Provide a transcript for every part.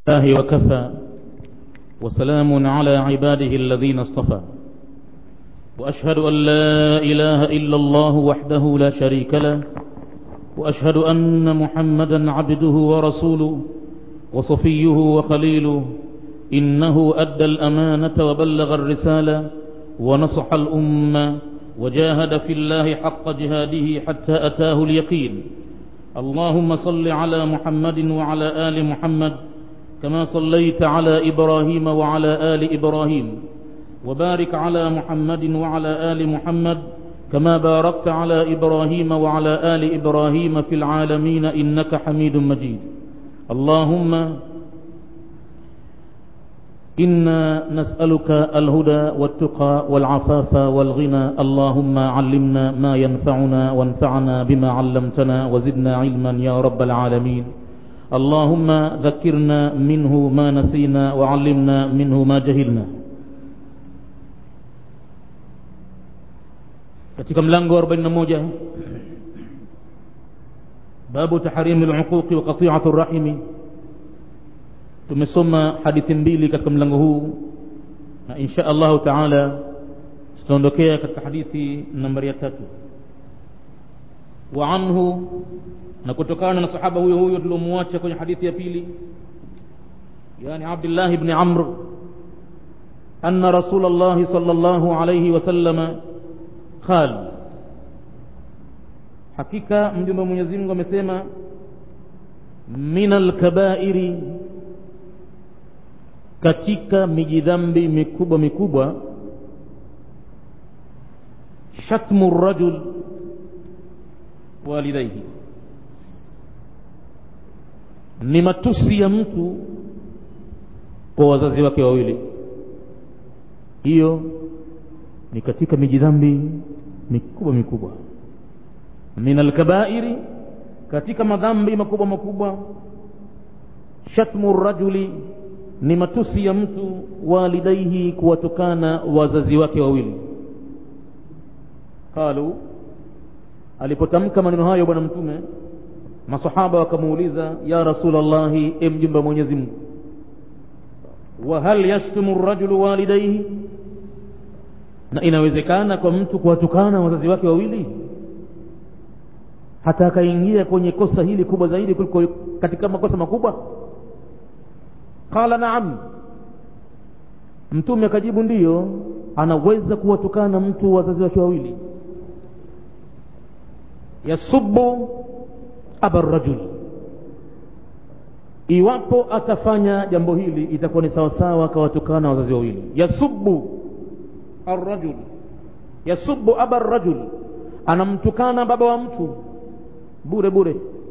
الله وكفى وسلام على عباده الذين اصطفى وأشهد أن لا إله إلا الله وحده لا شريك له وأشهد أن محمدا عبده ورسوله وصفيه وخليله إنه أدى الأمانة وبلغ الرسالة ونصح الأمة وجاهد في الله حق جهاده حتى أتاه اليقين اللهم صل على محمد وعلى آل محمد كما صليت على إبراهيم وعلى آل إبراهيم وبارك على محمد وعلى آل محمد كما باركت على إبراهيم وعلى آل إبراهيم في العالمين إنك حميد مجيد اللهم إنا نسألك الهدى والتقى والعفاف والغنى اللهم علمنا ما ينفعنا وانفعنا بما علمتنا وزدنا علما يا رب العالمين اللهم ذكرنا منه ما نسينا وعلمنا منه ما جهلنا katika mlango wa 41 babu tahrimi al-uquqi wa qati'ati ar-rahimi tumesoma hadithi mbili katika mlango huu na insha Allah taala tutaondokea katika hadithi nambari ya tatu wa anhu na kutokana na sahaba huyo huyo tuliomwacha kwenye hadithi ya pili yani Abdullah ibn Amr anna Rasulullah sallallahu alayhi wasallama qal hakika mjumbe wa Mwenyezi Mungu amesema min al-kaba'iri katika mijidhambi mikubwa mikubwa shatmu rajul walidaihi ni matusi ya mtu kwa wazazi wake wawili hiyo ni katika mijidhambi mikubwa mikubwa min alkabairi katika madhambi makubwa makubwa shatmu rajuli ni matusi ya mtu walidaihi kuwatukana wazazi wake wawili qalu alipotamka maneno hayo bwana mtume masahaba wakamuuliza ya rasulallahi e mjumbe mwenyezi mungu wa hal yashtumu rajulu walidaihi na inawezekana kwa mtu kuwatukana wazazi wake wawili hata akaingia kwenye kosa hili kubwa zaidi kuliko katika makosa makubwa qala naam mtume akajibu ndiyo anaweza kuwatukana mtu wazazi wake wawili yasubu aba rajul iwapo atafanya jambo hili itakuwa ni sawasawa akawatukana wazazi wawili yasubu arrajul yasubu aba rajul anamtukana baba wa mtu bure bure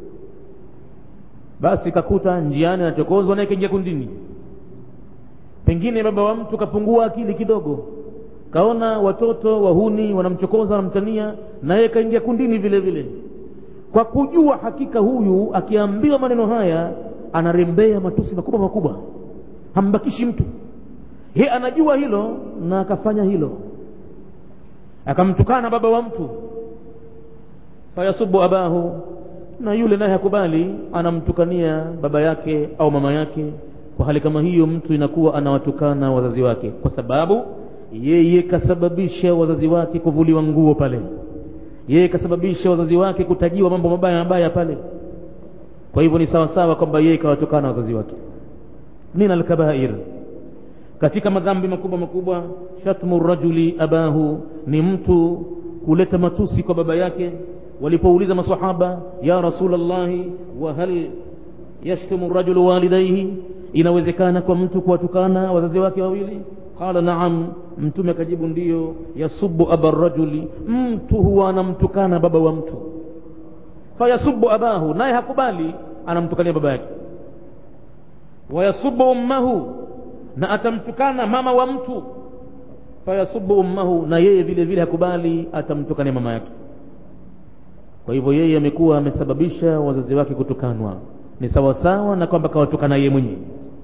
basi kakuta njiani anachokozwa naye kaingia kundini pengine baba wa mtu kapungua akili kidogo kaona watoto wahuni wanamchokoza wanamtania naye kaingia kundini vile vile kwa kujua hakika huyu akiambiwa maneno haya anarembea matusi makubwa makubwa hambakishi mtu ye anajua hilo na akafanya hilo akamtukana baba wa mtu fayasubu abahu na yule naye hakubali anamtukania baba yake au mama yake kwa hali kama hiyo mtu inakuwa anawatukana wazazi wake kwa sababu yeye kasababisha wazazi wake kuvuliwa nguo pale yeye kasababisha wazazi wake kutajiwa mambo mabaya mabaya pale kwa hivyo ni sawa sawa kwamba yeye kawatukana wazazi wake min alkabair katika madhambi makubwa makubwa shatmu rajuli abahu ni mtu kuleta matusi kwa baba yake walipouliza masahaba ya rasulallahi wa hal yashtumu rajulu walidaihi inawezekana kwa mtu kuwatukana wazazi wake wawili qala naam mtume akajibu ndiyo yasubu aba rajuli mtu huwa anamtukana baba wa mtu fayasubu abahu naye hakubali anamtukania baba yake wayasubu ummahu na atamtukana mama wa mtu fayasubu ummahu na yeye vile vile hakubali atamtukania mama yake kwa hivyo yeye amekuwa amesababisha wazazi wake kutukanwa ni sawasawa na kwamba kawatukana yeye mwenyewe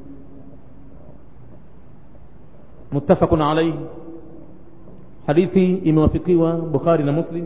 muttafaqun alayhi hadithi imewafikiwa bukhari na muslim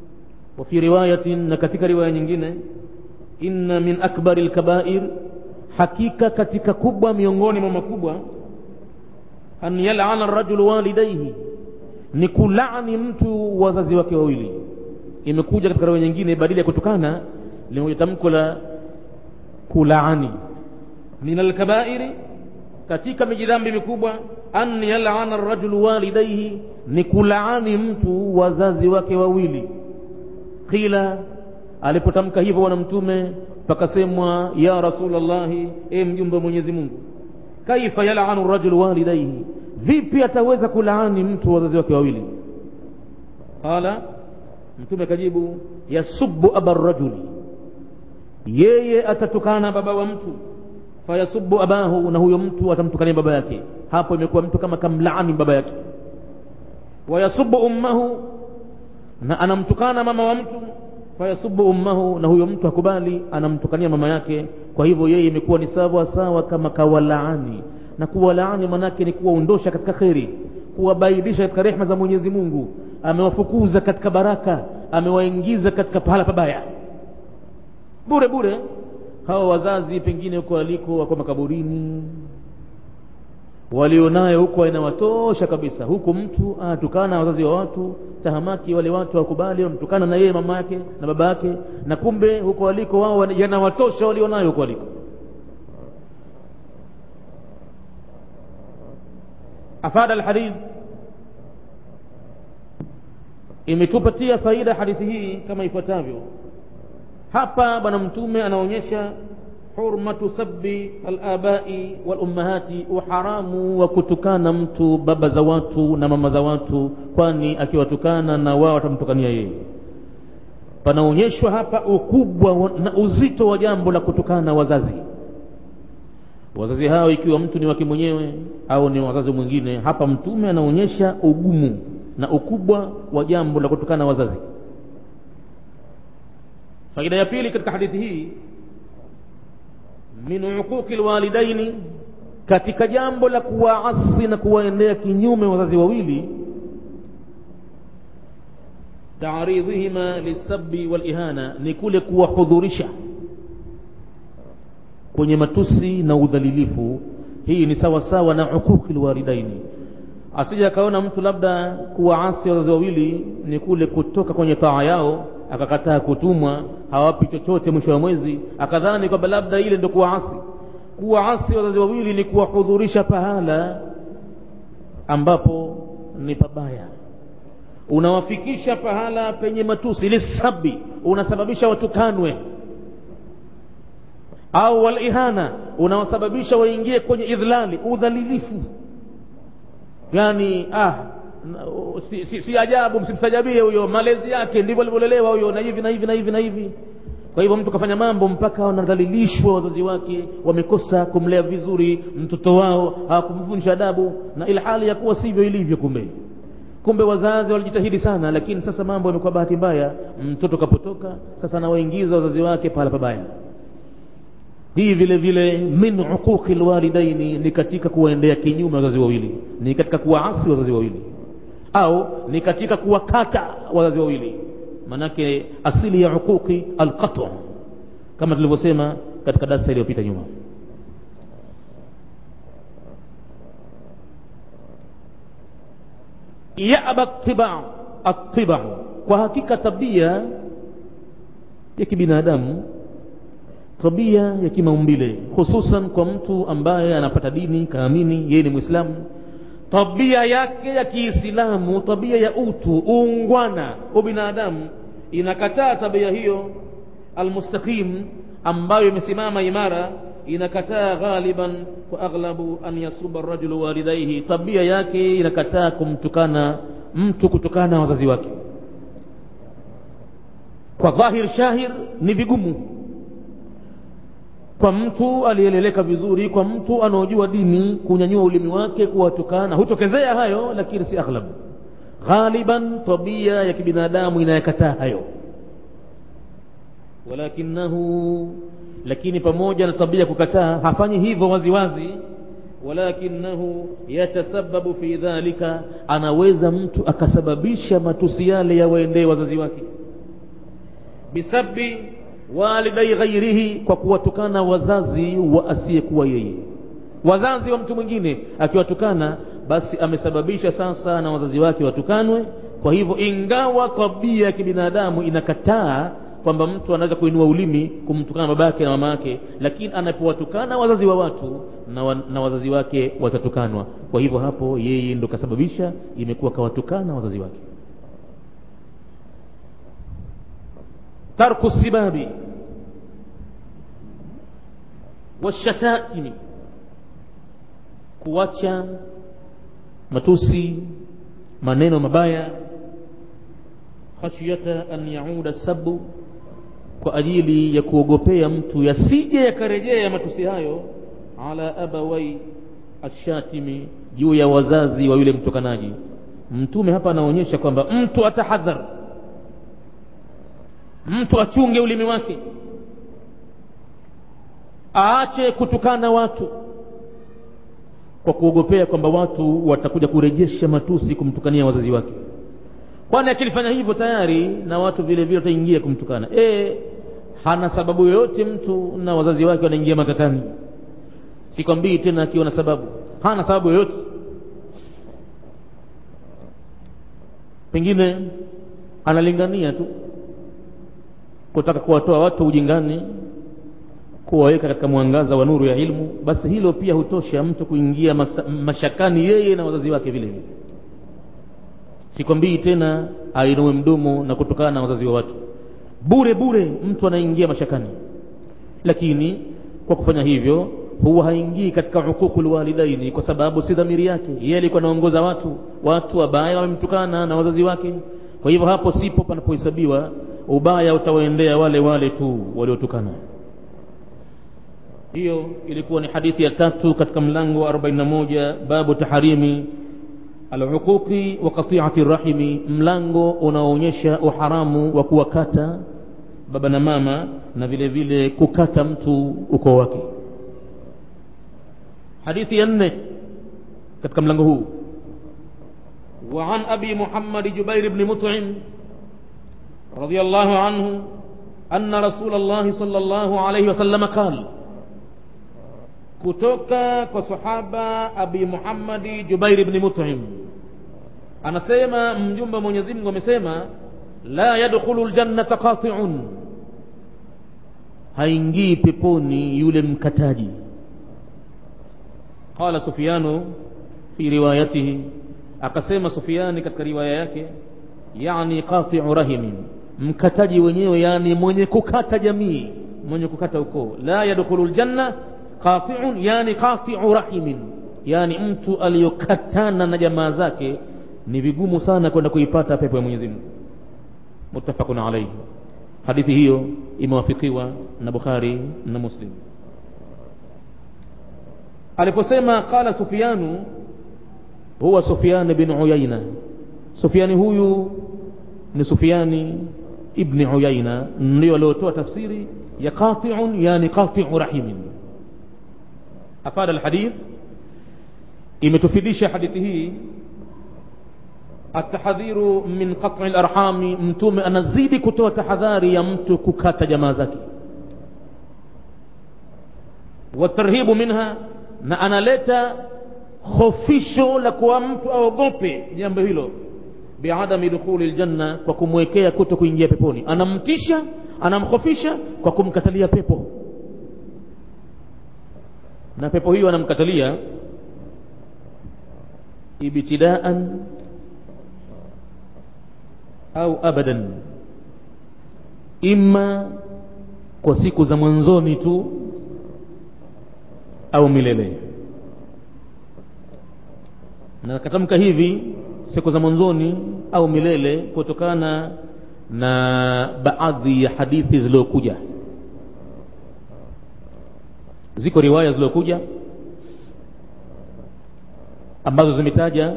wa fi riwayatin na katika riwaya nyingine inna min akbari lkabair hakika katika kubwa miongoni mwa makubwa an yalana rajulu walidaihi ni kulaani mtu wazazi wake wawili imekuja katika rawi nyingine badili ya kutukana limekuja tamko la kulaani min alkabairi katika mijidhambi mikubwa an yalana rajulu walidaihi ni kulaani mtu wazazi wake wawili qila alipotamka hivyo bwana mtume pakasemwa ya rasulllahi e mjumbe wa mwenyezi mungu kaifa yalanu rajulu walidaihi vipi ataweza kulaani mtu wazazi wake wawili qala mtume akajibu yasubu aba rajuli yeye atatukana baba wa mtu fayasubu abahu na huyo mtu atamtukania baba yake hapo imekuwa mtu kama kamlaani baba yake wayasubu ummahu na anamtukana mama wa mtu fayasubu ummahu na huyo mtu hakubali anamtukania mama yake kwa hivyo yeye imekuwa ni sawa sawa kama kawalaani na kuwalaani manake ni kuwaondosha katika kheri kuwabaidisha katika rehma za mwenyezi mungu amewafukuza katika baraka amewaingiza katika pahala pabaya bure bure hawa wazazi pengine huko waliko wako makaburini walionayo huko inawatosha kabisa huku mtu anatukana wazazi wa watu tahamaki wale watu wakubali wamtukana na yeye mama yake na baba yake na kumbe huko waliko wao yanawatosha walionayo huko waliko afada alhadith imetupatia faida hadithi hii kama ifuatavyo hapa bwana mtume anaonyesha hurmatu sabbi alabai walummahati uharamu wa kutukana mtu baba za watu na mama za watu kwani akiwatukana na wao watamtukania yeye panaonyeshwa hapa ukubwa na uzito wa jambo la kutukana wazazi wazazi hao ikiwa mtu ni wake mwenyewe au ni wazazi mwingine hapa mtume anaonyesha ugumu na ukubwa wa jambo la kutukana wazazi faida ya pili katika hadithi hii min uquqi lwalidaini katika jambo la kuwaasi na kuwaendea kinyume wazazi wawili taaridhihima lisabi walihana ni kule kuwahudhurisha kwenye matusi na udhalilifu hii ni sawa sawa na uquqi lwalidaini asija akaona mtu labda kuwaasi wazazi wawili ni kule kutoka kwenye taa yao akakataa kutumwa hawapi chochote mwisho wa mwezi akadhani kwamba labda ile ndio kuwaasi kuwaasi wazazi wawili ni kuwahudhurisha pahala ambapo ni pabaya unawafikisha pahala penye matusi lisabi unasababisha watukanwe au walihana unawasababisha waingie kwenye idhlali udhalilifu yani ah si, si, si ajabu msimsajabie huyo malezi yake ndivyo alivyolelewa huyo na hivi na hivi na hivi na hivi kwa hivyo mtu kafanya mambo mpaka wanadhalilishwa wazazi wake wamekosa kumlea vizuri mtoto wao hawakumfundisha adabu na ila hali ya kuwa sivyo ilivyo kumbe kumbe wazazi walijitahidi sana lakini sasa mambo yamekuwa bahati mbaya mtoto kapotoka sasa anawaingiza wazazi wake pahala pabaya hii vile vile min uquqi lwalidaini ni katika kuwaendea kinyume wazazi wawili ni katika kuwaasi wazazi wawili au ni katika kuwakata wazazi wawili manake asili ya uquqi alqatu kama tulivyosema katika darasa iliyopita nyuma yaba tibau atibau kwa hakika tabia ya kibinadamu tabia ya kimaumbile hususan kwa mtu ambaye anapata dini kaamini yeye ni mwislamu tabia yake ya kiislamu tabia ya utu uungwana ubinadamu inakataa tabia hiyo almustaqim ambayo imesimama imara inakataa ghaliban wa aghlabu an yasuba rajulu walidaihi tabia yake inakataa kumtukana mtu kutokana na wazazi wake kwa dhahir shahir ni vigumu kwa mtu aliyeleleka vizuri kwa mtu anaojua dini kunyanyua ulimi wake kuwatukana hutokezea hayo lakini si aghlab ghaliban tabia ya kibinadamu inayakataa hayo walakinahu lakini pamoja na tabia kukataa hafanyi hivyo waziwazi walakinahu yatasababu fi dhalika anaweza mtu akasababisha matusi yale yawaendee wazazi wake bisabi walidai ghairihi kwa kuwatukana wazazi wa asiyekuwa yeye wazazi wa mtu mwingine akiwatukana basi amesababisha sasa na wazazi wake watukanwe kwa hivyo ingawa tabia ya kibinadamu inakataa kwamba mtu anaweza kuinua ulimi kumtukana baba yake na mama yake lakini anapowatukana wazazi wa watu na, wa, na wazazi wake watatukanwa kwa hivyo hapo yeye ndo kasababisha imekuwa kawatukana wazazi wake tarku sibabi washatatimi kuacha matusi maneno mabaya khashyata an yauda sabu kwa ajili ya kuogopea mtu yasije yakarejea matusi hayo ala abawai ashatimi juu ya wazazi wa yule mtukanaji mtume hapa anaonyesha kwamba mtu atahadhar mtu achunge ulimi wake aache kutukana watu kwa kuogopea kwamba watu watakuja kurejesha matusi kumtukania wazazi wake kwani akilifanya hivyo tayari na watu vile vile wataingia kumtukana e, hana sababu yoyote mtu na wazazi wake wanaingia matatani sikwambii tena akiwa na sababu hana sababu yoyote pengine analingania tu kutaka kuwatoa watu ujingani kuwaweka katika mwangaza wa nuru ya ilmu basi hilo pia hutosha mtu kuingia masa, mashakani yeye na wazazi wake vile vile sikwambii tena ainue mdomo na kutokana na wazazi wa watu bure bure mtu anaingia mashakani lakini kwa kufanya hivyo huwa haingii katika hukuku lwalidaini kwa sababu si dhamiri yake yeye alikuwa anaongoza watu watu wabaya wamemtukana na wazazi wake kwa hivyo hapo sipo panapohesabiwa ubaya utawaendea wale wale tu waliotukana hiyo ilikuwa ni hadithi ya tatu katika mlango wa 41 babu taharimi alhuquqi wa qati'ati rahimi mlango unaoonyesha uharamu wa kuwakata baba na mama na vile vile kukata mtu ukoo wake hadithi ya nne katika mlango huu وعن أبي محمد جبير بن مطعم رضي الله عنه أن رسول الله صلى الله عليه وسلم قال kutoka kwa sahaba abi muhammadi jubair ibni mut'im anasema mjumbe wa mwenyezi mungu amesema la yadkhulu ljannata qati'un haingii peponi yule mkataji qala sufyanu fi riwayatihi akasema sufyani katika riwaya yake yani qati'u rahimin mkataji wenyewe yani mwenye kukata jamii mwenye kukata ukoo la yadkhulu ljanna qati'un yani qati'u rahimin yani mtu aliyokatana na jamaa zake ni vigumu sana kwenda kuipata pepo ya Mwenyezi Mungu muttafaqun alayhi hadithi hiyo imewafikiwa na Bukhari na Muslim aliposema qala Sufyanu huwa Sufyan bin Uyayna Sufyani huyu ni Sufyani ibn Uyayna ndio aliotoa tafsiri ya qati'un yani qati'u rahimin afada alhadith imetufidisha hadithi hii atahadhiru min qat'i alarhami mtume anazidi kutoa tahadhari ya mtu kukata jamaa zake watarhibu minha na analeta khofisho la kuwa mtu aogope jambo hilo biadami dukhuli ljanna kwa kumwekea kuto kuingia peponi anamtisha anamkhofisha kwa kumkatalia pepo na pepo hiyo anamkatalia ibtidaan au abadan imma kwa siku za mwanzoni tu au milele na katamka hivi siku za mwanzoni au milele kutokana na baadhi ya hadithi zilizokuja ziko riwaya zilizokuja ambazo zimetaja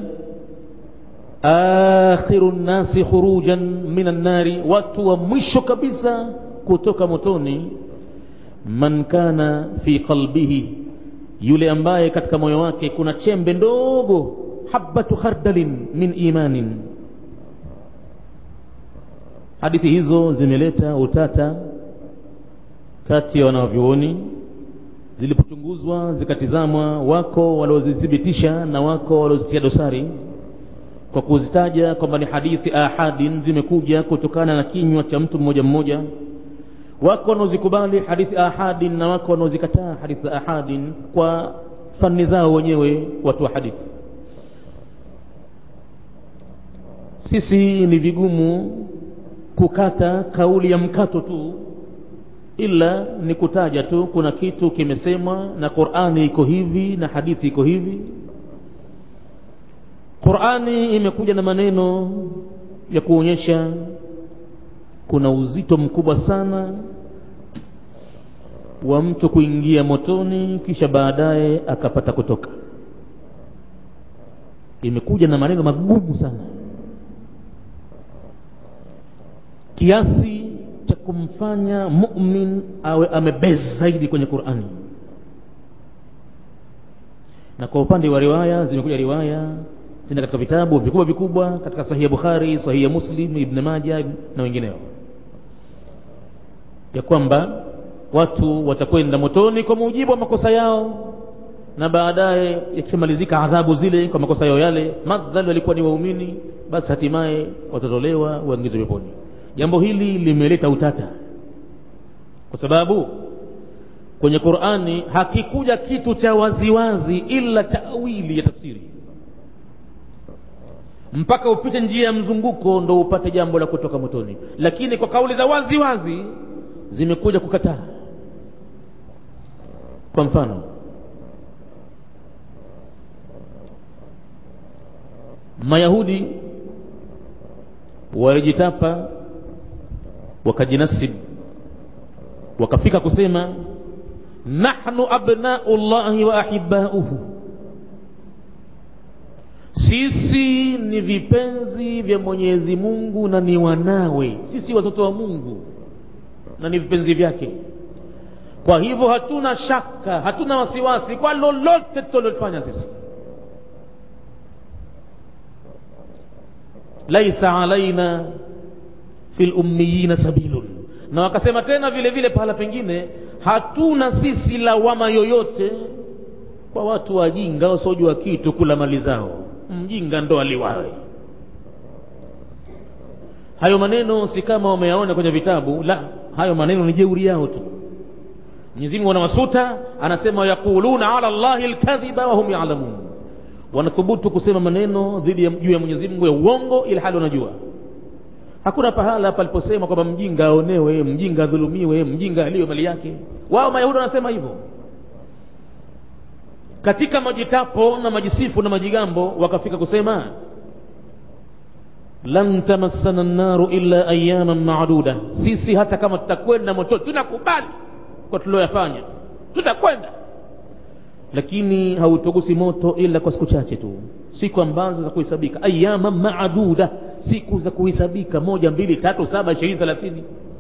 akhiru nnasi khurujan min annari watu wa mwisho kabisa kutoka motoni man kana fi qalbihi yule ambaye katika moyo wake kuna chembe ndogo habatu khardalin min imanin hadithi hizo zimeleta utata kati ya wanavyuoni zilipochunguzwa zikatizamwa wako waliozithibitisha na wako waliozitia dosari kwa kuzitaja kwamba ni hadithi ahadin zimekuja kutokana na kinywa cha mtu mmoja mmoja wako wanaozikubali hadithi ahadin na wako wanaozikataa hadithi ahadin kwa fani zao wenyewe watu wa hadithi sisi ni vigumu kukata kauli ya mkato tu ila ni kutaja tu kuna kitu kimesemwa na qurani iko hivi na hadithi iko hivi qurani imekuja na maneno ya kuonyesha kuna uzito mkubwa sana wa mtu kuingia motoni kisha baadaye akapata kutoka imekuja na maneno magumu sana kiasi cha kumfanya mumin awe amebezi zaidi kwenye qurani na kwa upande wa riwaya zimekuja riwaya tena katika vitabu vikubwa vikubwa katika sahihi ya bukhari sahihi ya muslim ibn maja na wengineo ya kwamba watu watakwenda motoni kwa mujibu wa makosa yao na baadaye yakimalizika adhabu zile kwa makosa yao yale madhali walikuwa ni waumini basi hatimaye watatolewa waingizwe peponi jambo hili limeleta utata kwa sababu kwenye qurani hakikuja kitu cha waziwazi ila tawili ya tafsiri mpaka upite njia ya mzunguko ndo upate jambo la kutoka motoni lakini kwa kauli za wazi wazi zimekuja kukataa kwa mfano mayahudi walijitapa wakajinasib wakafika kusema nahnu abnau llahi wa ahibauhu sisi ni vipenzi vya mwenyezi mungu na ni wanawe sisi watoto wa mungu na ni vipenzi vyake kwa hivyo hatuna shaka hatuna wasiwasi kwa lolote tutalofanya sisi laisa alaina fi lummiyina sabilun na wakasema tena vile vile pahala pengine hatuna sisi lawama yoyote kwa watu wajinga wasiojua kitu kula mali zao mjinga ndo aliwawe hayo maneno si kama wameyaona kwenye vitabu la hayo maneno ni jeuri yao tu Mwenyezi Mungu anawasuta anasema yaquluna ala Allahi alkadhiba wa hum ya'lamun wanathubutu kusema maneno dhidi ya juu ya Mwenyezi Mungu ya uongo ili hali wanajua hakuna pahala paliposema kwamba mjinga aonewe mjinga adhulumiwe mjinga aliwe mali yake wao mayahudi wanasema hivyo katika majitapo na majisifu na majigambo wakafika kusema lan tamassana nnaru illa ayaman maduda sisi hata kama tutakwenda moto tunakubali kwa tulioyafanya tutakwenda lakini hautogusi moto ila kwa siku chache tu siku ambazo za kuhesabika ayama maaduda siku za kuhesabika moja mbili tatu saba ishirini thelathini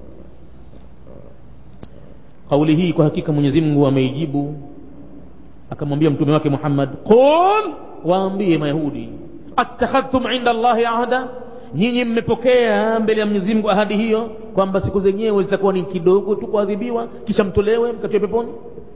kauli hii kwa hakika mwenyezi mungu ameijibu akamwambia mtume wake muhammad qul waambie mayahudi attakhadhtum inda allahi ahda nyinyi mmepokea mbele ya mwenyezi mungu ahadi hiyo kwamba siku zenyewe zitakuwa ni kidogo tu kuadhibiwa kisha mtolewe mkatiwe peponi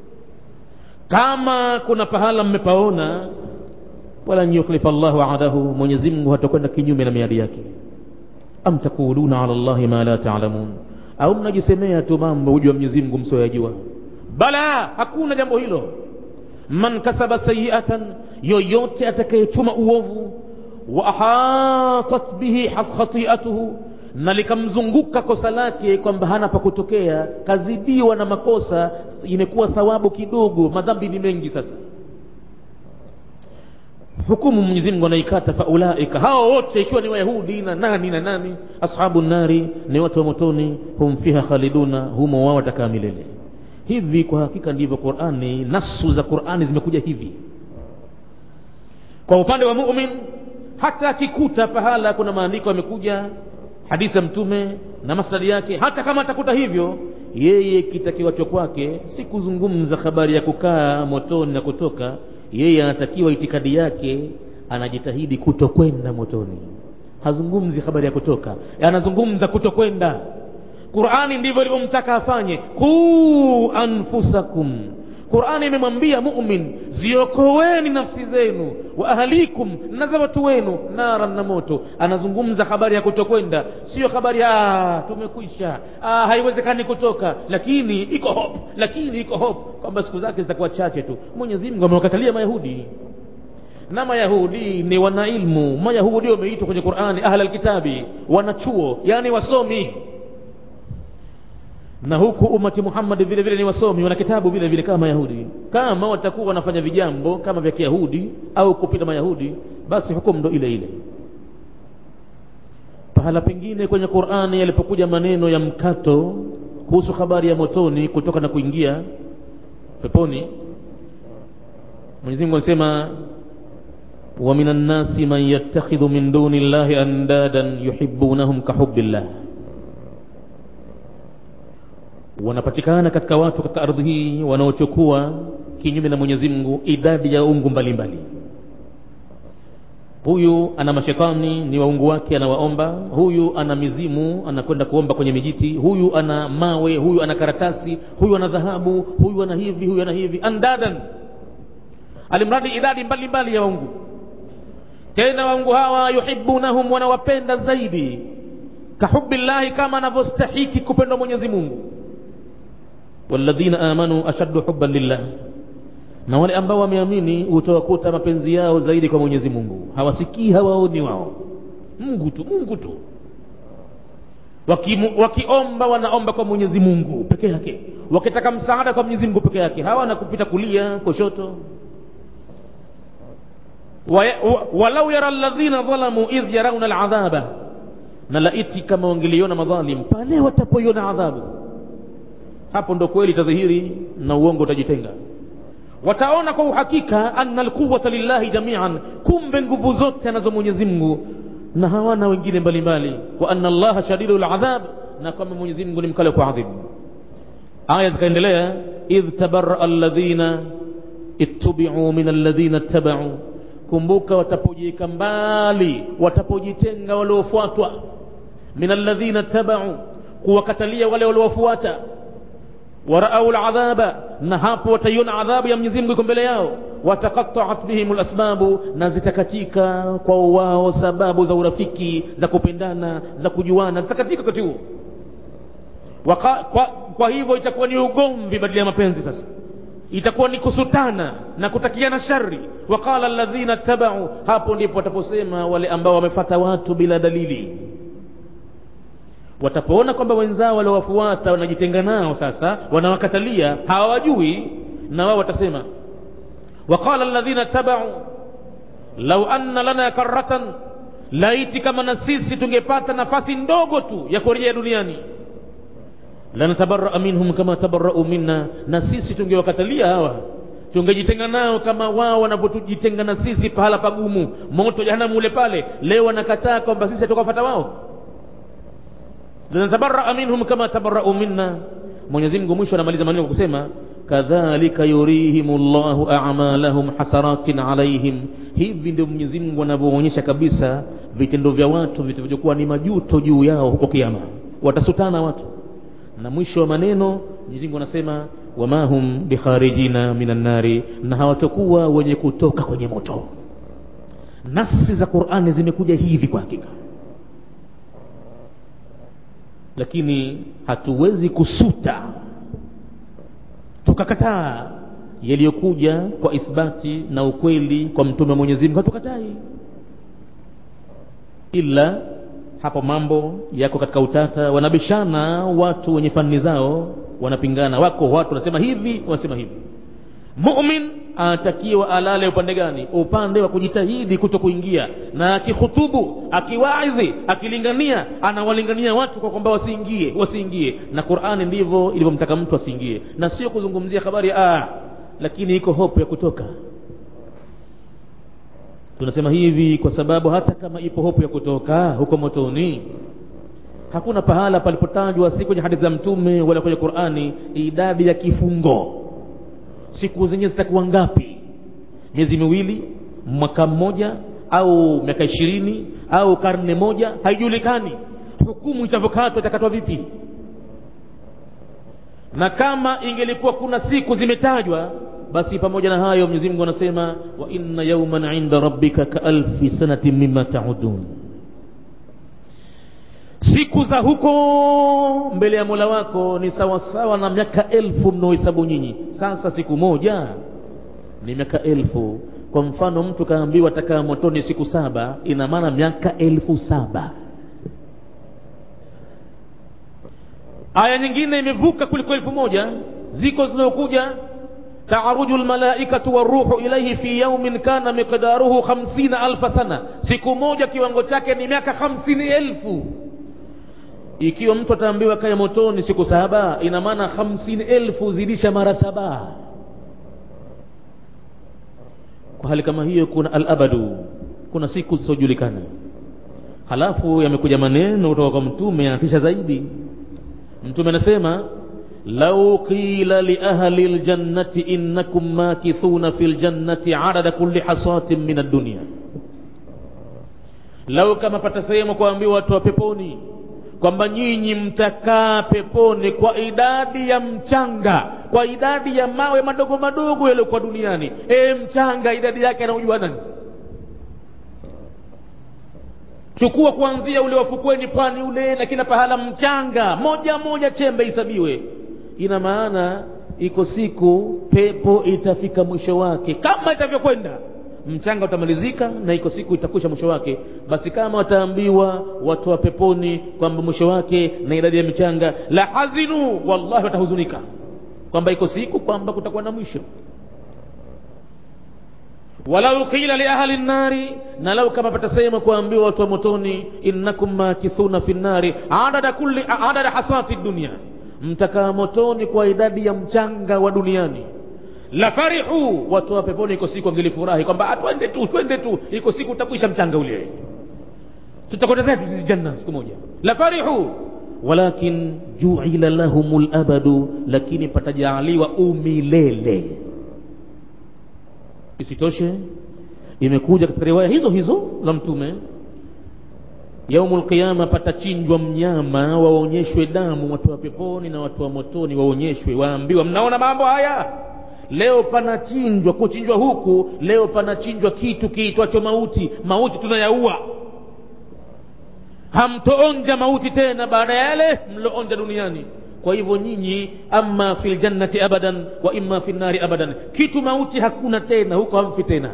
kama kuna pahala mmepaona walan yukhlifa llahu ahdahu mwenyezi mungu hatakwenda kinyume na miadi yake am taquluna ala llahi ma la talamun au mnajisemea tu mambo hujua mwenyezi mungu msioyajua bala hakuna jambo hilo man kasaba sayiatan yoyote atakayechuma uovu wa ahatat bihi khati'atuhu na likamzunguka kosa lake kwamba hana pa kutokea kazidiwa na makosa imekuwa thawabu kidogo madhambi ni mengi sasa hukumu Mwenyezi Mungu anaikata faulaika hao wote ikiwa ni wayahudi na nani na nani ashabu nari ni watu wa motoni hum fiha khaliduna humo wao watakaa milele hivi kwa hakika ndivyo Qur'ani nasu za Qur'ani zimekuja hivi kwa upande wa mu'min hata akikuta pahala kuna maandiko yamekuja hadithi ya mtume na masnadi yake hata kama atakuta hivyo yeye kitakiwacho kwake si kuzungumza habari ya kukaa motoni na kutoka yeye anatakiwa itikadi yake anajitahidi kutokwenda motoni hazungumzi habari ya kutoka anazungumza kutokwenda qurani ndivyo ilivyomtaka afanye quu anfusakum qurani imemwambia mumin ziokoweni nafsi zenu wa ahlikum na za watu wenu naran na moto anazungumza habari ya kutokwenda sio habari ya tumekwisha ah, haiwezekani kutoka lakini iko hope lakini iko hope kwamba siku zake zitakuwa chache tu mwenyezi mungu amewakatalia mayahudi na mayahudi ni wanailmu mayahudi wameitwa kwenye qurani ahla lkitabi wanachuo yani wasomi na huku umati muhammadi vile vile ni wasomi wana kitabu vile vile kama mayahudi kama watakuwa wanafanya vijambo kama vya kiyahudi au kupita mayahudi basi hukumu ndo ile ile pahala pengine kwenye qurani yalipokuja maneno ya mkato kuhusu habari ya motoni kutoka na kuingia peponi mwenyezi mungu anasema ومن الناس من يتخذ من دون الله أندادا يحبونهم كحب الله wanapatikana katika watu katika ardhi hii wanaochukua kinyume na mwenyezi mungu idadi ya ungu mbalimbali huyu ana mashetani ni waungu wake anawaomba huyu ana mizimu anakwenda kuomba kwenye mijiti huyu ana mawe huyu ana karatasi huyu ana dhahabu huyu ana hivi huyu ana hivi andadan alimradi idadi mbalimbali mbali ya waungu tena waungu hawa yuhibunahum wanawapenda zaidi kahubillahi kama anavyostahiki kupendwa mwenyezi mungu walladhina amanu ashaddu hubban lillah na wale ambao wameamini utawakuta mapenzi yao zaidi kwa mwenyezi mungu hawasikii hawaoni wao mungu tu mungu tu wakiomba waki wanaomba kwa mwenyezi mungu peke yake wakitaka msaada kwa mwenyezi mungu peke yake hawana kupita kulia kushoto walau yara alladhina dhalamu idh yarauna aladhaba na laiti kama wangeliona madhalim pale watapoiona adhabu hapo ndo kweli itadhihiri na uongo utajitenga wataona kwa uhakika anna alquwata lillahi jamian kumbe nguvu zote anazo mwenyezi mungu na hawana wengine mbalimbali wa anna allaha shadidu ladhab na kwamba mwenyezi mungu ni mkale kwa adhibu aya zikaendelea idh tabaraa alladhina ittabiu min alladhina ittabau kumbuka watapojiweka mbali watapojitenga waliofuatwa min alladhina tabau kuwakatalia wale waliowafuata waraau ladhaba na hapo wataiona adhabu ya mwenyezi mungu iko mbele yao wataqataat bihim lasbabu na zitakatika kwa wao sababu za urafiki za kupendana za kujuana zitakatika wakati huo Waka, kwa, kwa hivyo itakuwa ni ugomvi badala ya mapenzi sasa itakuwa ni kusutana na kutakiana shari waqala alladhina tabau hapo ndipo wataposema wale ambao wamefata watu bila dalili watapoona kwamba wenzao waliowafuata wanajitenga nao sasa wanawakatalia hawajui na wao watasema waqala alladhina tabau lau anna lana karatan laiti kama na sisi tungepata nafasi ndogo tu ya kurejea duniani lanatabaraa minhum kama tabarau minna na sisi tungewakatalia hawa tungejitenga nao kama wao wanavyotujitenga na sisi pahala pagumu moto jahanamu ule pale leo wanakataa kwamba sisi hatukawafata wao lanatabaraa minhum kama tabarau minna mwenyezi mungu mwisho anamaliza maneno kwa kusema kadhalika yurihim llahu amalahum hasaratin alaihim hivi ndio mwenyezi mungu anavyoonyesha kabisa vitendo vya watu vitavyokuwa ni majuto juu yao huko kiama watasutana watu na mwisho wa maneno Mwenyezi Mungu anasema wama hum bikharijina minan nari, na hawatakuwa wenye kutoka kwenye moto. Nasi za Qur'ani zimekuja hivi kwa hakika, lakini hatuwezi kusuta tukakataa yaliyokuja kwa ithbati na ukweli kwa mtume wa Mwenyezi Mungu, hatukatai ila hapo mambo yako katika utata wanabishana watu wenye fani zao wanapingana wako watu wanasema hivi wanasema hivi mumin anatakiwa alale upande gani upande wa kujitahidi kuto kuingia na akikhutubu akiwaidhi akilingania anawalingania watu kwa kwamba wasiingie wasiingie na qurani ndivyo ilivyomtaka mtu asiingie na sio kuzungumzia habari ah lakini iko hope ya kutoka tunasema hivi kwa sababu hata kama ipo hofu ya kutoka huko motoni hakuna pahala palipotajwa si kwenye hadithi za mtume wala kwenye qurani idadi ya kifungo siku zenyewe zitakuwa ngapi miezi miwili mwaka mmoja au miaka ishirini au karne moja haijulikani hukumu itavyokatwa itakatwa vipi na kama ingelikuwa kuna siku zimetajwa basi pamoja na hayo Mwenyezi Mungu anasema wa inna yawman inda rabbika ka alfi sanatin mimma ta'udun siku za huko mbele ya Mola wako ni sawasawa na miaka elfu mnaohesabu nyinyi sasa siku moja ni miaka elfu kwa mfano mtu kaambiwa atakaa motoni siku saba ina maana miaka elfu saba aya nyingine imevuka kuliko elfu moja ziko zinazokuja taaruju lmalaikatu waruhu ilaihi fi yaumin kana miqdaruhu hamsina alfa sana siku moja kiwango chake ni miaka hamsini elfu ikiwa mtu ataambiwa kae motoni siku saba ina maana hamsini elfu zidisha mara saba kwa hali kama hiyo kuna alabadu kuna siku zisizojulikana halafu yamekuja maneno kutoka kwa mtume yanatisha zaidi mtume anasema lau qila liahli ljannati innakum makithuna fi ljannati adada kulli hasatin min addunia lau kama patasehemu kuambiwa watu wa peponi kwamba nyinyi mtakaa peponi kwa idadi ya mchanga kwa idadi ya mawe madogo madogo yaliyokuwa duniani e mchanga idadi yake anaujua nani chukua kuanzia ule wafukweni pwani ule na kila pahala mchanga moja moja chembe isabiwe ina maana iko siku pepo itafika mwisho wake kama itavyokwenda mchanga utamalizika na iko siku itakwisha mwisho wake basi kama wataambiwa watu wa peponi kwamba mwisho wake na idadi ya michanga la hazinu wallahi watahuzunika kwamba iko siku kwamba kutakuwa na mwisho walau qila liahli nnari na lau kama patasema kuambiwa watu wa motoni innakum makithuna fi nnari adada kulli adada hasati dunia mtakaa motoni kwa idadi ya mchanga wa duniani la farihu watu wa peponi iko siku angelifurahi kwamba twende tu twende tu iko siku utakwisha mchanga ule tutakwenda zetu janna siku moja la farihu walakin juila lahum labadu lakini patajaaliwa umilele isitoshe imekuja katika riwaya hizo hizo za mtume yaumu lqiyama patachinjwa mnyama waonyeshwe damu watu wa peponi na watu wa motoni waonyeshwe waambiwa mnaona mambo haya leo panachinjwa kuchinjwa huku leo panachinjwa kitu kiitwacho mauti mauti tunayaua hamtoonja mauti tena baada ya yale mloonja duniani kwa hivyo nyinyi ama fi ljannati abadan wa imma fi nnari abadan kitu mauti hakuna tena huko hamfi tena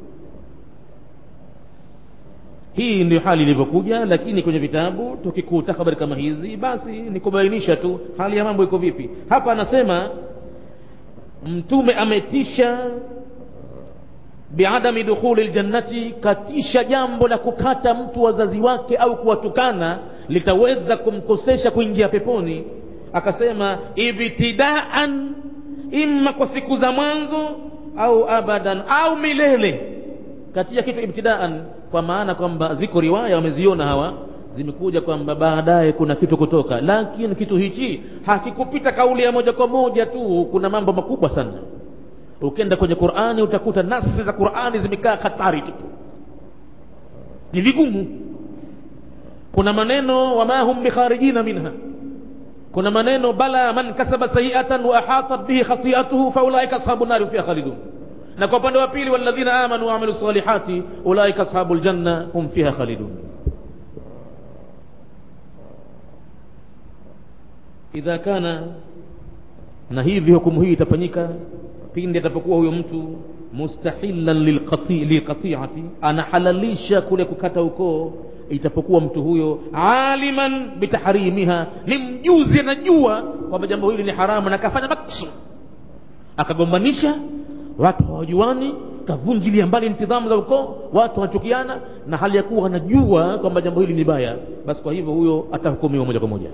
hii ndio hali ilivyokuja lakini kwenye vitabu tukikuta habari kama hizi basi ni kubainisha tu hali ya mambo iko vipi hapa anasema mtume ametisha biadami dukhuli ljannati katisha jambo la kukata mtu wazazi wake au kuwatukana litaweza kumkosesha kuingia peponi akasema ibtidaan imma kwa siku za mwanzo au abadan au milele katika kitu ibtidaan kwa maana kwamba ziko riwaya wameziona hawa zimekuja kwamba baadaye kuna kitu kutoka lakini kitu hichi hakikupita kauli ya moja kwa moja tu kuna mambo makubwa sana ukienda kwenye qurani utakuta nasi za qurani zimekaa hatari tu ni vigumu kuna maneno wama hum bikharijina minha kuna maneno bala man kasaba sayiatan wa ahatat bihi khati'atuhu faulaika ashabu nari fiha khalidun na kwa upande wa pili walladhina amanu wa amilu salihati ulaika ashabul janna hum fiha khalidun idha kana na hivi hukumu hii itafanyika pindi atapokuwa huyo mtu mustahilan lilqati'ati anahalalisha kule kukata ukoo itapokuwa mtu huyo aliman bitaharimiha ni mjuzi anajua kwamba jambo hili ni haramu na kafanya maksud akagombanisha watu hawajuani kavunjilia mbali nidhamu za ukoo watu wanachukiana na hali ya kuwa anajua kwamba jambo hili ni baya basi kwa hivyo huyo atahukumiwa moja kwa moja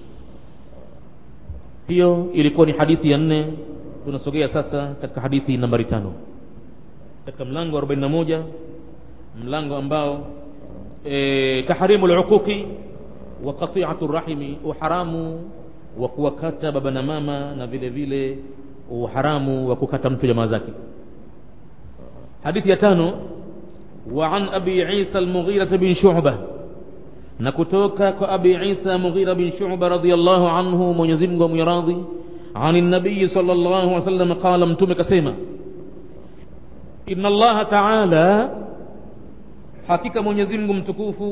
hiyo ilikuwa ni hadithi ya nne tunasogea sasa katika hadithi nambari tano katika mlango wa 41 mlango ambao e, tahrimu luquqi wa qati'atu rahimi uharamu wa kuwakata baba na mama na vile vile uharamu wa kukata mtu jamaa zake hadithi ya tano wa an abi isa al-mughira bin shu'bah na kutoka kwa abi isa mughira bin shu'ba radhiyallahu anhu mwenyezi Mungu amwiradhi عن النبي صلى الله عليه وسلم قال متوم كسيما إن الله تعالى حقيقة من يزمكم متكوفو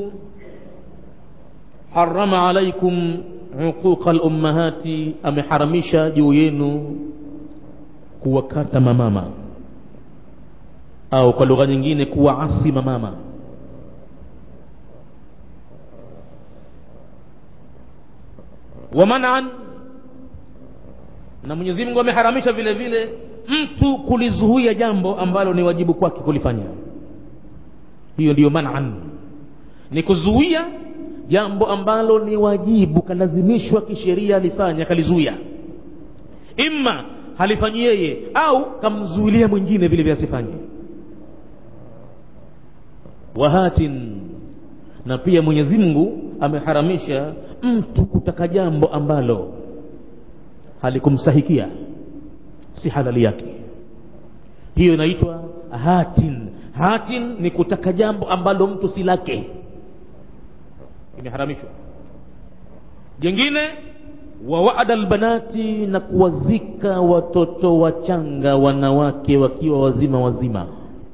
حرم عليكم عقوق الأمهات أمحرمشا جوينو kuwakata mamama au kwa lugha nyingine kuwaasi mamama wa manan na Mwenyezi Mungu ameharamisha vile vile mtu kulizuia jambo ambalo ni wajibu kwake kulifanya hiyo ndiyo manan ni kuzuia jambo ambalo ni wajibu kalazimishwa kisheria alifanya akalizuia imma halifanyi yeye au kamzuilia mwingine vile vile asifanye wahatin na pia Mwenyezi Mungu ameharamisha mtu kutaka jambo ambalo halikumsahikia si halali yake hiyo inaitwa hatin hatin ni kutaka jambo ambalo mtu si lake imeharamishwa jingine wa waada albanati na kuwazika watoto wachanga wanawake wakiwa wazima wazima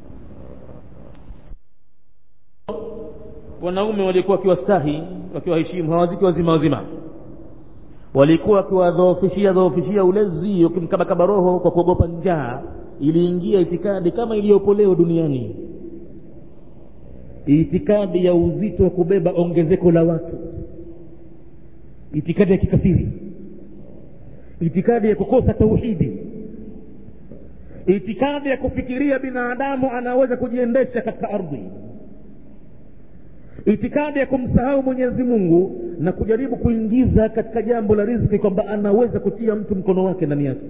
wanaume walikuwa wakiwastahi wakiwaheshimu hawaziki wazima wazima walikuwa wakiwadhoofishia dhoofishia ulezi wakimkabakaba roho kwa kuogopa njaa iliingia itikadi kama iliyopo leo duniani itikadi ya uzito wa kubeba ongezeko la watu itikadi ya kikafiri itikadi ya kukosa tauhidi itikadi ya kufikiria binadamu anaweza kujiendesha katika ardhi itikadi ya kumsahau mwenyezi mungu na kujaribu kuingiza katika jambo la riziki kwamba anaweza kutia mtu mkono wake ndani yake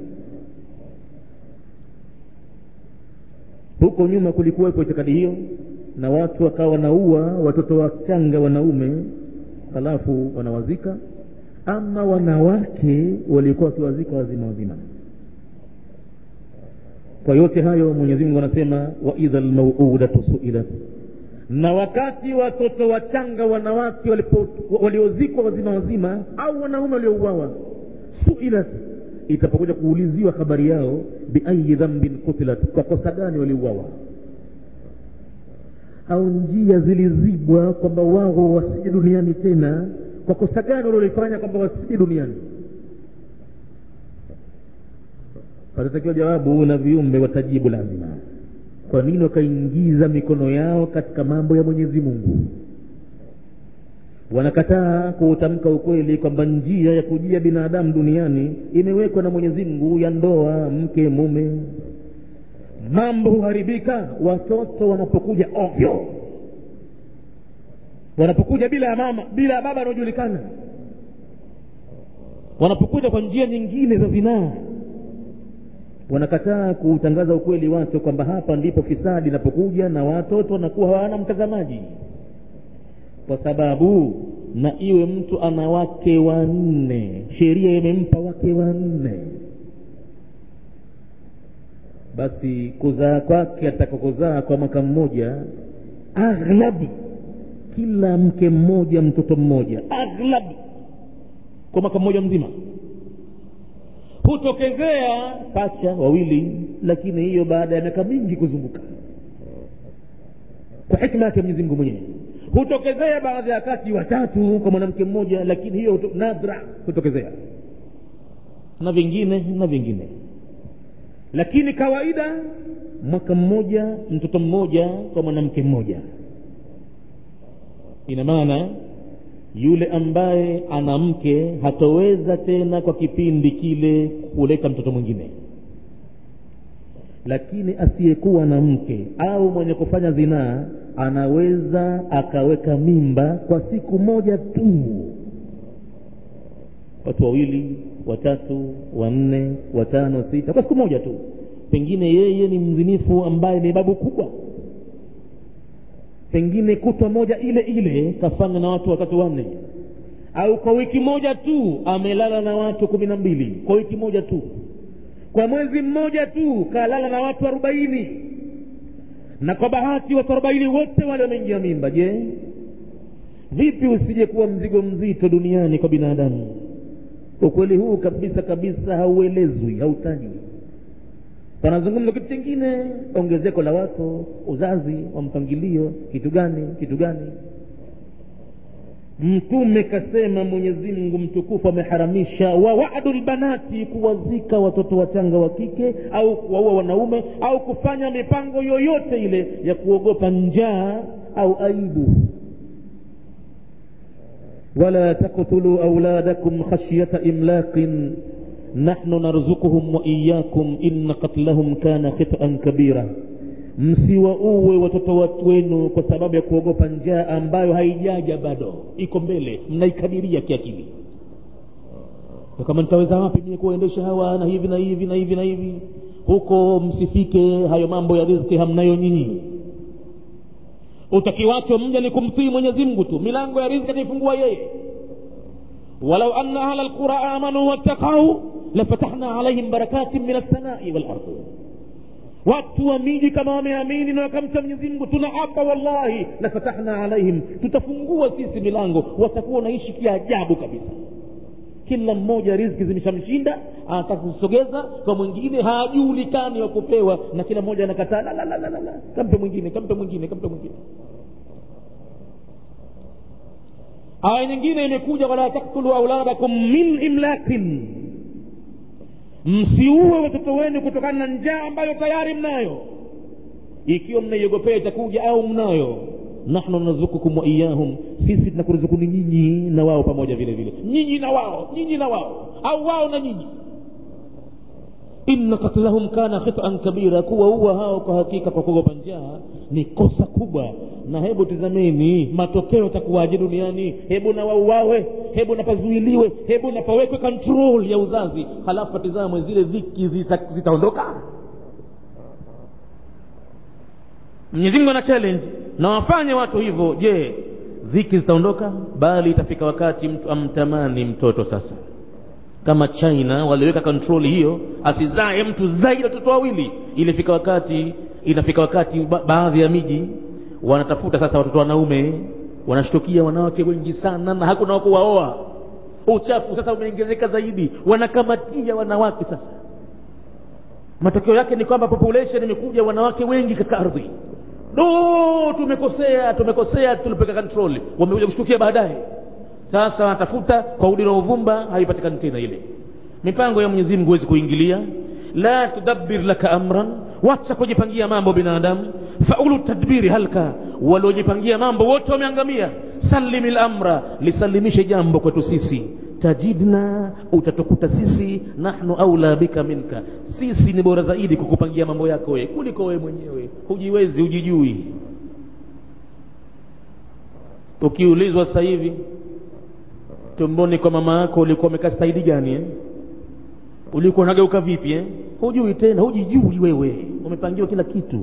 huko nyuma kulikuwepo itikadi hiyo na watu wakawa wanaua watoto wachanga wanaume halafu wanawazika ama wanawake walikuwa wakiwazika wazima wazima kwa yote hayo mwenyezi mungu anasema wa idha lmauudatu suilat na wakati watoto wachanga wanawake waliozikwa wazima wazima au wanaume waliouawa suilat itapokuja kuuliziwa habari yao biayi dhambin kutilat kwa kosa gani waliuawa au njia zilizibwa kwamba wao wasije duniani tena kwa kosa gani walilofanya kwamba wasije duniani patatakiwa jawabu na viumbe watajibu lazima kwa nini wakaingiza mikono yao katika mambo ya mwenyezi mungu wanakataa kuutamka ukweli kwamba njia ya kujia binadamu duniani imewekwa na mwenyezi mungu ya ndoa mke mume mambo huharibika watoto wanapokuja ovyo wanapokuja bila ya mama bila ya baba anaojulikana wanapokuja kwa njia nyingine za zinaa wanakataa kuutangaza ukweli watu kwamba hapa ndipo fisadi inapokuja na watoto wanakuwa hawana mtazamaji kwa sababu na iwe mtu ana wake wanne sheria imempa wake wanne basi kuzaa kwake atakakuzaa kwa mwaka mmoja aghlabi kila mke mmoja mtoto mmoja aghlabi kwa mwaka mmoja mzima hutokezea pacha wawili lakini hiyo baada ya miaka mingi kuzunguka kwa hikma yake mwenyezi mungu mwenyewe hutokezea baadhi ya wakati watatu kwa mwanamke mmoja lakini hiyo huto, nadra hutokezea na vingine na vingine lakini kawaida mwaka mmoja mtoto mmoja kwa mwanamke mmoja ina maana yule ambaye ana mke hatoweza tena kwa kipindi kile kuleta mtoto mwingine lakini asiyekuwa na mke au mwenye kufanya zinaa anaweza akaweka mimba kwa siku moja tu watu wawili watatu wanne watano sita kwa siku moja tu pengine yeye ni mzinifu ambaye ni babu kubwa pengine kutwa moja ile ile kafanya na watu watatu wanne au kwa wiki moja tu amelala na watu kumi na mbili kwa wiki moja tu kwa mwezi mmoja tu kalala na watu arobaini na kwa bahati watu arobaini wote wale wameingia mimba je vipi usije kuwa mzigo mzito duniani kwa binadamu ukweli huu kabisa kabisa hauelezwi hautajwi panazungumza kitu chingine ongezeko la watu uzazi wa mpangilio kitu gani kitu gani mtume kasema mwenyezi mungu mtukufu ameharamisha wa wadu lbanati kuwazika watoto wachanga wa kike au kuwaua wanaume au kufanya mipango yoyote ile ya kuogopa njaa au aibu wala taktuluu auladakum khashyata imlaqin nahnu narzukuhum wa iyakum inna qatlahum kana khitan kabira msiwauwe watoto wenu kwa sababu ya kuogopa njaa ambayo haijaja bado iko mbele mnaikadiria kiakili kama nitaweza wapi mie kuwaendesha hawa na hivi na hivi na hivi na hivi huko msifike hayo mambo ya riziki hamnayo nyinyi utakiwacho mja ni kumtii mwenyezi mungu tu milango ya riziki ataifungua yeye walau anna ahla lqura amanu wattakau lafatahna alaihim barakatin min alsamai walardi watu wa miji kama wameamini na wakamcha mwenyezi mungu tunaapa wallahi lafatahna alaihim tutafungua sisi milango watakuwa wanaishi kiajabu kabisa kila mmoja riziki zimeshamshinda anataka kuzisogeza kwa mwingine hajulikani wa kupewa na kila mmoja anakataa la, la, la, la, la, la. kampe mwingine kampe mwingine kampe mwingine aya nyingine imekuja wala taktulu auladakum min imlakin msiue watoto wenu kutokana na njaa ambayo tayari mnayo ikiwa mnaiogopea itakuja au mnayo nahnu narzukukum wa iyahum sisi tunakuruzukuni nyinyi na wao pamoja vile vile nyinyi na wao nyinyi na wao au wao na nyinyi inna katlahum kana khitan kabira kuwaua hao kwa hakika kwa kuogopa njaa ni kosa kubwa na hebu tizameni matokeo yatakuwaje duniani hebu na wauawe hebu napazuiliwe hebu napawekwe control ya uzazi halafu patizamwe zile dhiki zita- zitaondoka mwenyezi mungu ana challenge na wafanye watu hivyo je dhiki zitaondoka bali itafika wakati mtu amtamani mtoto sasa kama china waliweka kontroli hiyo asizae mtu zaidi ya watoto wawili ilifika wakati inafika wakati ba- baadhi ya miji wanatafuta sasa watoto wanaume wanashtukia wanawake wengi sana na hakuna wakuwaoa uchafu sasa umeongezeka zaidi wanakamatia wanawake sasa matokeo yake ni kwamba population imekuja wanawake wengi katika ardhi do tumekosea tumekosea tulipeka control wamekuja kushtukia baadaye sasa wanatafuta kwa udi na uvumba haipatikani tena ile mipango ya mwenyezi mungu huwezi kuingilia la tudabbir laka amran wacha kujipangia mambo binadamu faulu tadbiri halka waliojipangia mambo wote wameangamia salimi lamra lisalimishe jambo kwetu sisi tajidna utatukuta sisi nahnu aula bika minka sisi ni bora zaidi kukupangia mambo yako wewe kuliko wewe mwenyewe hujiwezi hujijui ukiulizwa sasa hivi tumboni kwa mama yako ulikuwa umekaa staili gani eh? ulikuwa unageuka vipi eh? hujui tena hujijui wewe umepangiwa kila kitu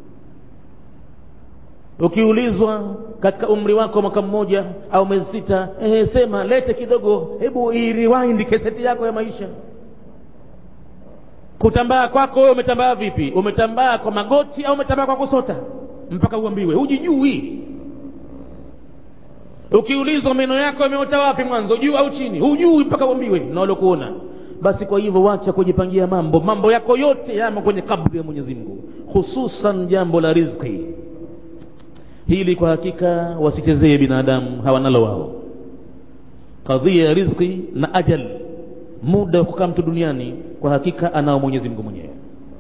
ukiulizwa katika umri wako mwaka mmoja au miezi sita eh, sema lete kidogo hebu iriwindi keseti yako ya maisha kutambaa kwako wewe umetambaa vipi umetambaa kwa magoti au umetambaa kwa kusota mpaka uambiwe hujijui ukiulizwa meno yako yameota wapi mwanzo juu au chini hujui mpaka uambiwe na waliokuona basi kwa hivyo wacha kujipangia mambo mambo yako yote yamo kwenye kabri ya mwenyezi mungu hususan jambo la rizki hili kwa hakika wasichezee binadamu hawanalo wao kadhia ya rizki na ajal muda wa kukaa mtu duniani kwa hakika anao mwenyezi mungu mwenyewe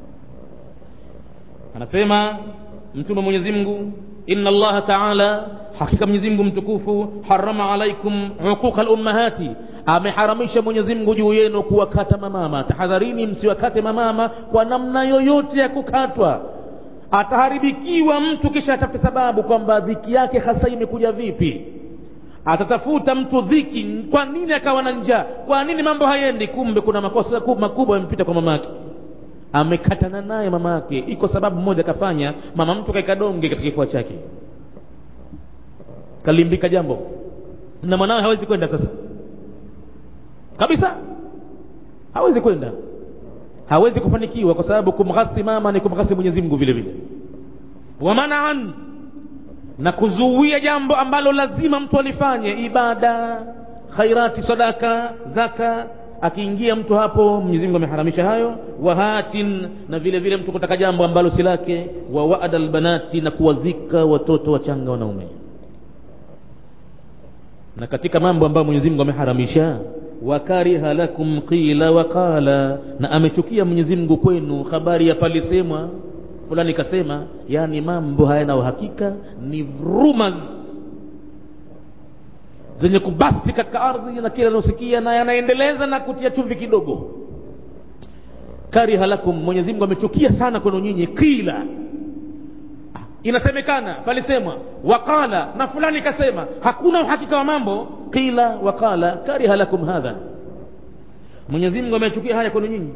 anasema mtume mwenyezi mungu inna allaha taala hakika mwenyezi mungu mtukufu harama alaikum uquqa lummahati ameharamisha mwenyezi mungu juu yenu kuwakata mamama tahadharini msiwakate mamama kwa namna yoyote ya kukatwa ataharibikiwa mtu kisha atafute sababu kwamba dhiki yake hasa imekuja vipi atatafuta mtu dhiki kwa nini akawa na njaa kwa nini mambo hayendi kumbe kuna makosa makubwa yamepita kwa mama yake amekatana naye mama yake iko sababu moja akafanya mama mtu kaeka donge katika kifua chake kalimbika jambo na mwanawe hawezi kwenda sasa kabisa hawezi kwenda hawezi kufanikiwa kwa sababu kumghasi mama ni kumghasi mwenyezi mungu vile vile wamanaan na kuzuia jambo ambalo lazima mtu alifanye ibada khairati sadaka zaka akiingia mtu hapo Mwenyezi Mungu ameharamisha hayo wahatin na vile vile mtu kutaka jambo ambalo si lake wa waada albanati na kuwazika watoto wachanga wanaume na katika mambo ambayo Mwenyezi Mungu ameharamisha wakariha lakum qila wa qala na amechukia Mwenyezi Mungu kwenu habari ya palisemwa fulani kasema yani mambo hayana uhakika ni rumors zenye kubasti katika ardhi na kila anaosikia na yanaendeleza na kutia chumvi kidogo kariha lakum Mwenyezi Mungu amechukia sana kwenu nyinyi kila inasemekana palisemwa waqala na fulani kasema hakuna uhakika wa mambo qila waqala kariha lakum hadha Mwenyezi Mungu amechukia haya kwenu nyinyi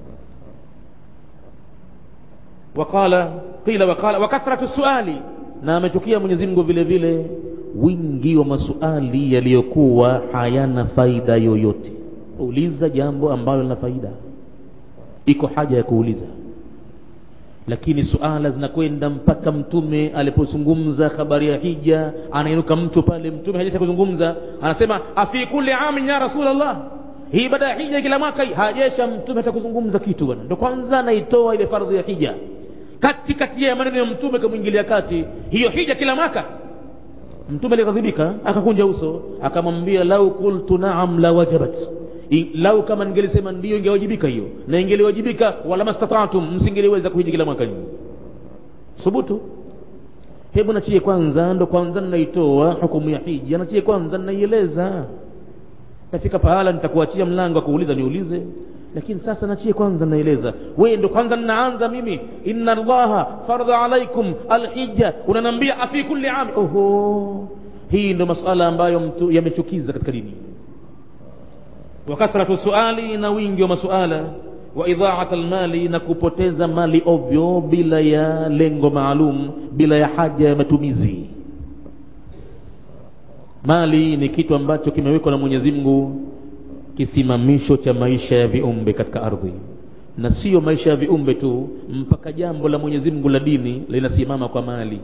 waqala qila waqala wa kathratu suali na amechukia Mwenyezi Mungu vile vile wingi wa masuali yaliyokuwa hayana faida yoyote uliza jambo ambalo lina faida iko haja ya kuuliza lakini suala zinakwenda mpaka mtume alipozungumza habari ya hija anainuka mtu pale mtume hajaisha kuzungumza anasema afi kulli amin ya rasulullah hii ibada ya hija kila mwaka hii hajaisha mtume hata kuzungumza kitu bwana ndo kwanza anaitoa ile fardhi ya hija kati kati ya maneno ya mtume kamwingilia kati hiyo hija kila mwaka mtume alighadhibika akakunja uso akamwambia lau qultu naam la wajabat lau kama ningelisema ndio ingewajibika hiyo na ingeliwajibika wala mastata'tum msingeliweza kuhiji kila mwaka nyinyi thubutu hebu nachie kwanza ndo kwanza ninaitoa hukumu ya hija nachie kwanza ninaieleza nafika pahala nitakuachia mlango wa kuuliza niulize lakini sasa nachie kwanza naeleza wewe ndo kwanza ninaanza mimi inna allaha fardha alaikum alhijja unanambia afi kulli ami oho hii ndo masuala ambayo mtu yamechukiza katika dini wa kathratu suali na wingi wa masuala wa idhaat almali na kupoteza mali ovyo bila ya lengo maalum bila ya haja ya matumizi mali ni kitu ambacho kimewekwa na Mwenyezi Mungu kisimamisho cha maisha ya viumbe katika ardhi na sio maisha ya viumbe tu mpaka jambo la Mwenyezi Mungu la dini linasimama kwa mali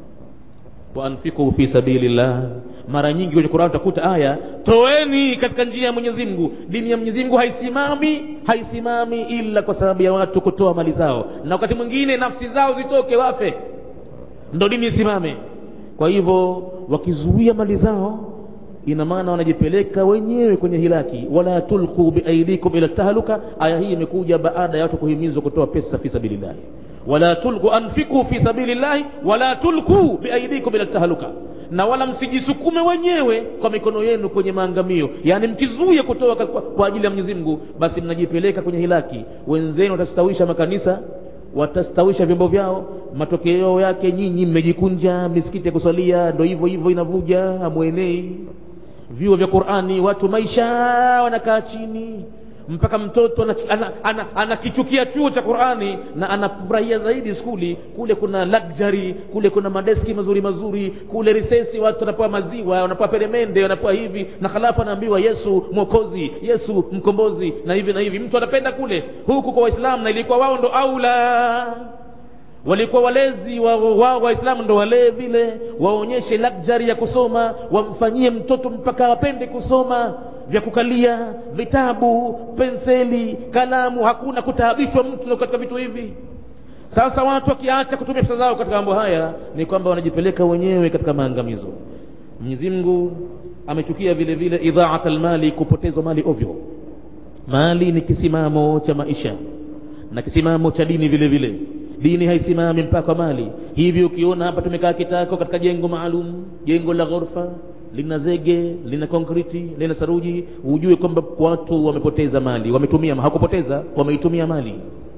wa anfiqu fi sabilillah mara nyingi kwenye Qur'an utakuta aya toeni katika njia ya Mwenyezi Mungu dini ya Mwenyezi Mungu haisimami haisimami ila kwa sababu ya watu kutoa mali zao na wakati mwingine nafsi zao zitoke wafe ndo dini isimame kwa hivyo wakizuia mali zao ina maana wanajipeleka wenyewe kwenye hilaki wala tulqu biaidikum ila tahluka aya hii imekuja baada ya watu kuhimizwa kutoa pesa fi sabilillah wala tulqu anfiqu fi sabilillah wala tulqu biaidikum ila tahluka na wala msijisukume wenyewe kwa mikono yenu kwenye maangamio yani mkizuia kutoa kwa, kwa ajili ya Mwenyezi Mungu basi mnajipeleka kwenye hilaki wenzenu watastawisha makanisa watastawisha vyombo vyao matokeo yake nyinyi mmejikunja misikiti ya kusalia ndo hivyo hivyo inavuja hamwenei vyuo vya Qur'ani watu maisha wanakaa chini mpaka mtoto anakichukia ana, ana, ana chuo cha Qur'ani na anafurahia zaidi skuli kule kuna luxury kule kuna madeski mazuri mazuri kule risesi watu wanapewa maziwa wanapewa peremende wanapewa hivi na halafu anaambiwa Yesu mwokozi Yesu mkombozi na hivi na hivi mtu anapenda kule huku kwa Waislamu na ilikuwa wao ndo aula walikuwa walezi wao wa, waislamu ndo walee vile waonyeshe luxury ya kusoma wamfanyie mtoto mpaka apende kusoma vya kukalia vitabu penseli kalamu hakuna kutaabishwa mtu katika vitu hivi sasa watu wakiacha kutumia pesa zao katika mambo haya ni kwamba wanajipeleka wenyewe katika maangamizo Mwenyezi Mungu amechukia vile vile idhaat almali kupotezwa mali ovyo mali ni kisimamo cha maisha na kisimamo cha dini vile vile dini haisimami mpaka mali hivi ukiona hapa tumekaa kitako katika jengo maalum jengo la ghorofa lina zege lina konkriti lina saruji ujue kwamba watu wamepoteza mali wametumia hawakupoteza wameitumia mali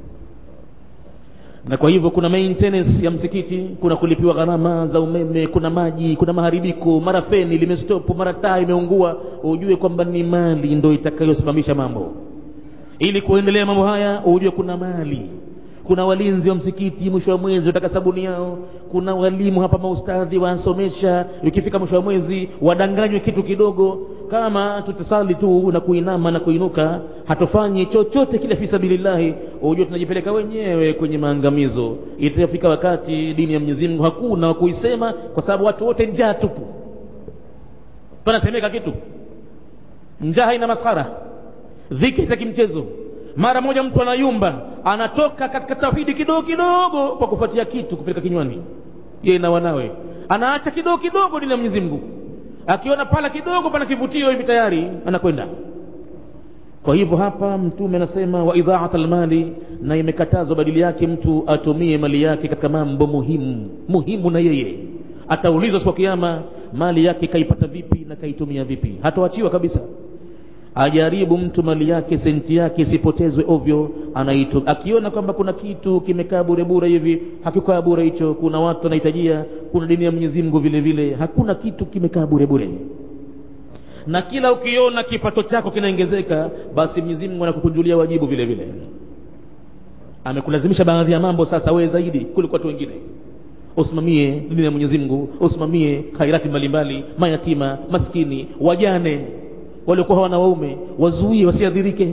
na kwa hivyo kuna maintenance ya msikiti kuna kulipiwa gharama za umeme kuna maji kuna maharibiko mara feni limestop mara taa imeungua ujue kwamba ni mali ndo itakayosimamisha mambo ili kuendelea mambo haya ujue kuna mali kuna walinzi wa msikiti mwisho wa mwezi wataka sabuni yao kuna walimu hapa maustadhi wasomesha ikifika mwisho wa mwezi wadanganywe kitu kidogo kama tutasali tu na kuinama na kuinuka hatufanyi chochote kile fisabilillahi ujue tunajipeleka wenyewe kwenye maangamizo itafika wakati dini ya Mwenyezi Mungu hakuna wa kuisema kwa sababu watu wote njaa tupu panasemeka kitu njaa haina maskhara dhiki za kimchezo mara moja mtu anayumba anatoka katika tauhidi kidogo kidogo kwa kufuatia kitu kupeleka kinywani yeye na wanawe anaacha kidogo kidogo dini ya mwenyezi mungu akiona pala kidogo pana kivutio hivi tayari anakwenda kwa hivyo hapa mtume anasema wa idhaat almali na imekatazwa badili yake mtu atumie mali yake katika mambo muhimu muhimu na yeye ataulizwa siku kiama mali yake kaipata vipi na kaitumia vipi hatoachiwa kabisa ajaribu mtu mali yake senti yake isipotezwe ovyo anaitu akiona kwamba kuna kitu kimekaa bure bure hivi hakikaa bure hicho kuna watu wanahitajia kuna dini ya mwenyezi mungu vile vile hakuna kitu kimekaa bure bure na kila ukiona kipato chako kinaongezeka basi mwenyezi mungu anakukunjulia wajibu vile vile amekulazimisha baadhi ya mambo sasa wewe zaidi kuliko watu wengine usimamie dini ya mwenyezi mungu usimamie khairati mbalimbali mayatima maskini wajane waliokuwa hawana waume wazuie wasiadhirike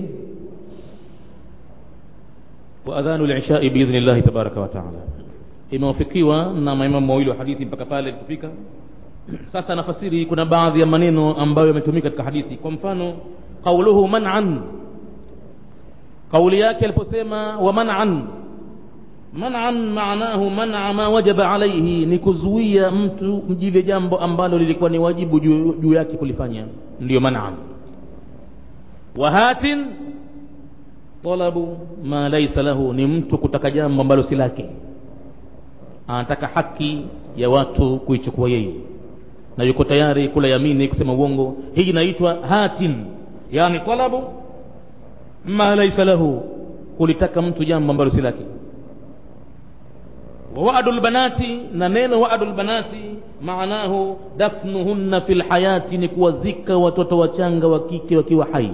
waadhanu lishai biidhni llahi tabaraka wataala imewafikiwa na maimamu mawili wa hadithi mpaka pale kufika sasa nafasiri kuna baadhi ya maneno ambayo yametumika katika hadithi kwa mfano qauluhu man'an kauli yake aliposema wa man'an man'an maanahu man'a ma wajaba alaihi ni kuzuia mtu mjile jambo ambalo lilikuwa ni wajibu juu, juu yake kulifanya ndiyo man'an wa hatin talabu ma laysa lahu ni mtu kutaka jambo ambalo si lake anataka haki ya watu kuichukua yeye na yuko tayari kula yamini kusema uongo hii inaitwa hatin yani talabu ma laysa lahu kulitaka mtu jambo ambalo si lake ووعد البنات na neno wa'dul banati maanahu dafnuhunna fil hayati ni kuwazika watoto wachanga wa kike wakiwa hai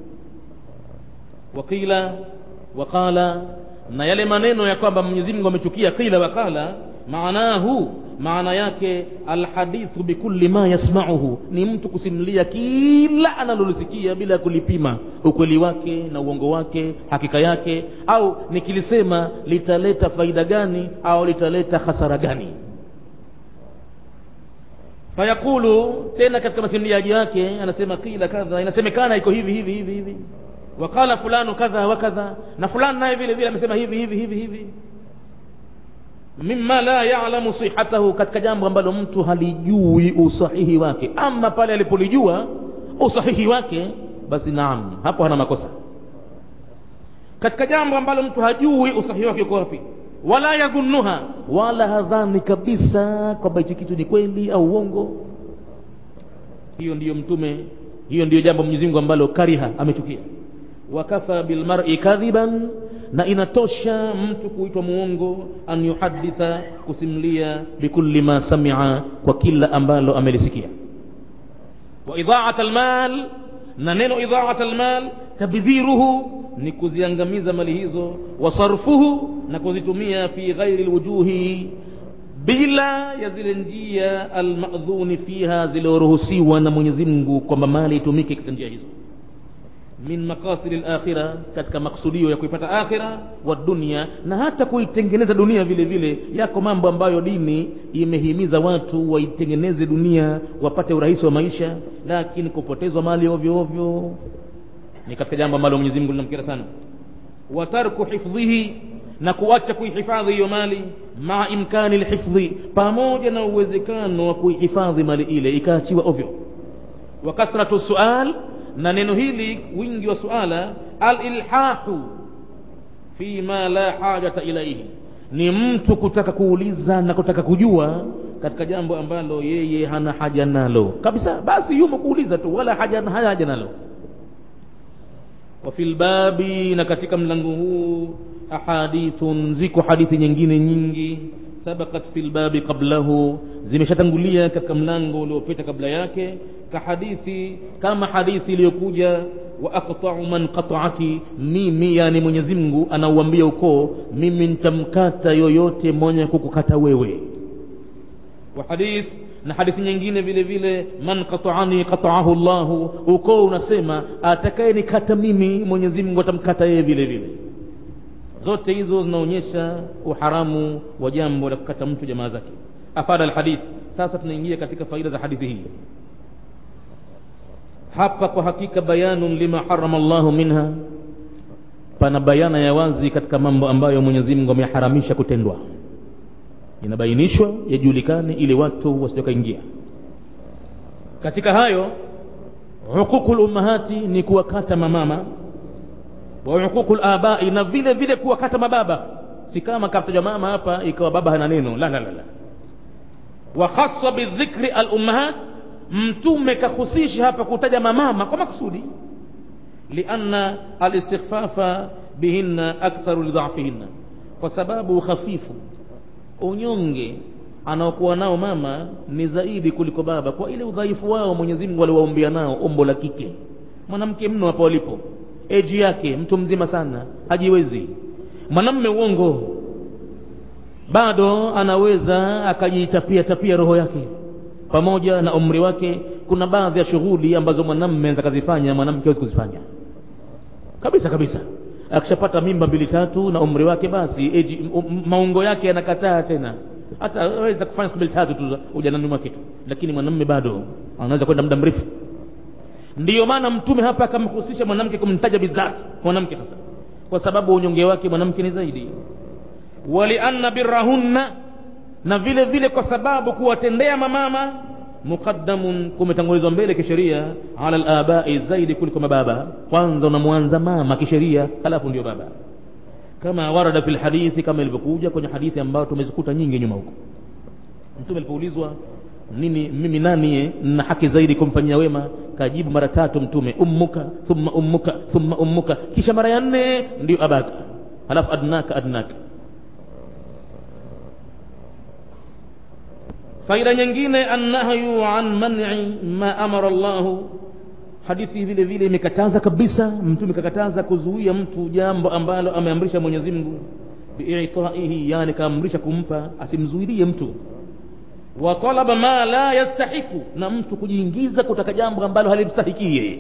wakila waqala na yale maneno ya kwamba Mwenyezi Mungu amechukia qila waqala maanahu maana yake alhadithu bikulli ma yasma'uhu ni mtu kusimulia kila analolisikia bila kulipima ukweli wake na uongo wake hakika yake au nikilisema litaleta faida gani au litaleta hasara gani fayaqulu tena katika masimuliaji yake anasema kila kadha inasemekana iko hivi hivi hivi hivi wakala fulanu kadha wa kadha na fulani naye vile vile amesema hivi hivi hivi hivi mimma la ya'lamu sihatahu katika jambo ambalo mtu halijui usahihi wake ama pale alipolijua usahihi wake basi naam hapo hana makosa katika jambo ambalo mtu hajui usahihi wake uko wapi wala yadhunnuha wala hadhani kabisa kwamba hichi kitu ni kweli au uongo hiyo ndiyo mtume hiyo ndiyo jambo Mwenyezi Mungu ambalo kariha amechukia wakafa bilmar'i kadhiban na inatosha mtu kuitwa muongo an yuhaditha kusimlia bikulli ma samia kwa kila ambalo amelisikia wa idha'at almal na neno idha'at almal tabdhiruhu ni kuziangamiza mali hizo wa sarfuhu na kuzitumia fi ghairi alwujuhi bila ya zile njia almadhuni fiha zilizoruhusiwa na Mwenyezi Mungu kwamba mali itumike katika njia hizo min maqasidi al-akhirah katika maksudio ya kuipata akhira wa dunia na hata kuitengeneza dunia vile vile yako mambo ambayo dini imehimiza watu waitengeneze dunia wapate urahisi wa maisha lakini kupotezwa mali ovyo ovyo ni katika jambo ambalo Mwenyezi Mungu linamkera sana wa tarku hifdhihi na kuacha kuihifadhi hiyo mali ma imkani lhifdhi pamoja na uwezekano wa kuihifadhi mali ile ikaachiwa ovyo wa kasratu sual na neno hili wingi wa suala alilhahu fi ma la hajata ilaihi ni mtu kutaka kuuliza na kutaka kujua katika jambo ambalo yeye hana haja nalo kabisa basi yumo kuuliza tu wala haja hana haja nalo wa fil babi na katika mlango huu ahadithun ziko hadithi nyingine nyingi sabakat fil babi qablahu zimeshatangulia katika mlango uliopita kabla yake kahadithi kama hadithi iliyokuja wa aqta'u man qata'aki mimi yani Mwenyezi Mungu anauambia ukoo mimi nitamkata yoyote mwenye kukukata wewe wa hadith na hadithi nyingine vile vile man qata'ani qata'ahu Allah ukoo unasema atakaye nikata mimi Mwenyezi Mungu atamkata yeye vile vile zote hizo zinaonyesha uharamu wa jambo la kukata mtu jamaa zake afada alhadith sasa tunaingia katika faida za hadithi hii hapa kwa hakika bayanun lima harama llahu minha pana bayana ya wazi katika mambo ambayo mwenyezi mungu ameharamisha kutendwa inabainishwa yajulikane ili watu wasijakaingia katika hayo huququ lummahati ni kuwakata mamama wa huququ labai na vile vile kuwakata mababa si kama kataja mama hapa ikawa baba hana neno la la la la wa khassa bidhikri alummahat mtume kahusisha hapa kutaja mamama kwa makusudi lianna alistighfafa bihinna aktharu lidhafihinna kwa sababu ukhafifu unyonge anaokuwa nao mama ni zaidi kuliko baba kwa ile udhaifu wao mwenyezi mungu aliwaumbia nao umbo la kike mwanamke mno hapo walipo eji yake mtu mzima sana hajiwezi mwanamme uongo bado anaweza akajitapia tapia roho yake pamoja na umri wake kuna baadhi ya shughuli ambazo mwanamme anaweza kazifanya mwanamke hawezi kuzifanya kabisa kabisa akishapata mimba mbili tatu na umri wake basi eji, um, maungo yake yanakataa tena hata aweza kufanya siku mbili tatu tu ujanani mwake tu lakini mwanamme bado anaweza kwenda muda mrefu ndiyo maana mtume hapa akamhusisha mwanamke kumtaja bidhati mwanamke hasa kwa sababu unyonge wake mwanamke ni zaidi walianna birahunna na vile vile kwa sababu kuwatendea mamama muqaddamun kumetangulizwa mbele kisheria ala labai zaidi kuliko mababa kwanza unamwanza mama kisheria halafu ndio baba kama warada fi lhadithi kama ilivyokuja kwenye hadithi ambayo tumezikuta nyingi nyuma huko mtume alipoulizwa nini mimi nani na haki zaidi kumfanyia wema kajibu mara tatu mtume ummuka thumma ummuka thumma ummuka kisha mara ya nne ndio abaka halafu adnaka adnaka faida nyingine annahyu an man'i ma amara llahu hadithi vile vile imekataza kabisa mtume kakataza kuzuia mtu jambo ambalo ameamrisha mwenyezi mungu biitaihi yani kaamrisha kumpa asimzuilie mtu wa talaba ma la yastahiku na mtu kujiingiza kutaka jambo ambalo halimstahiki yeye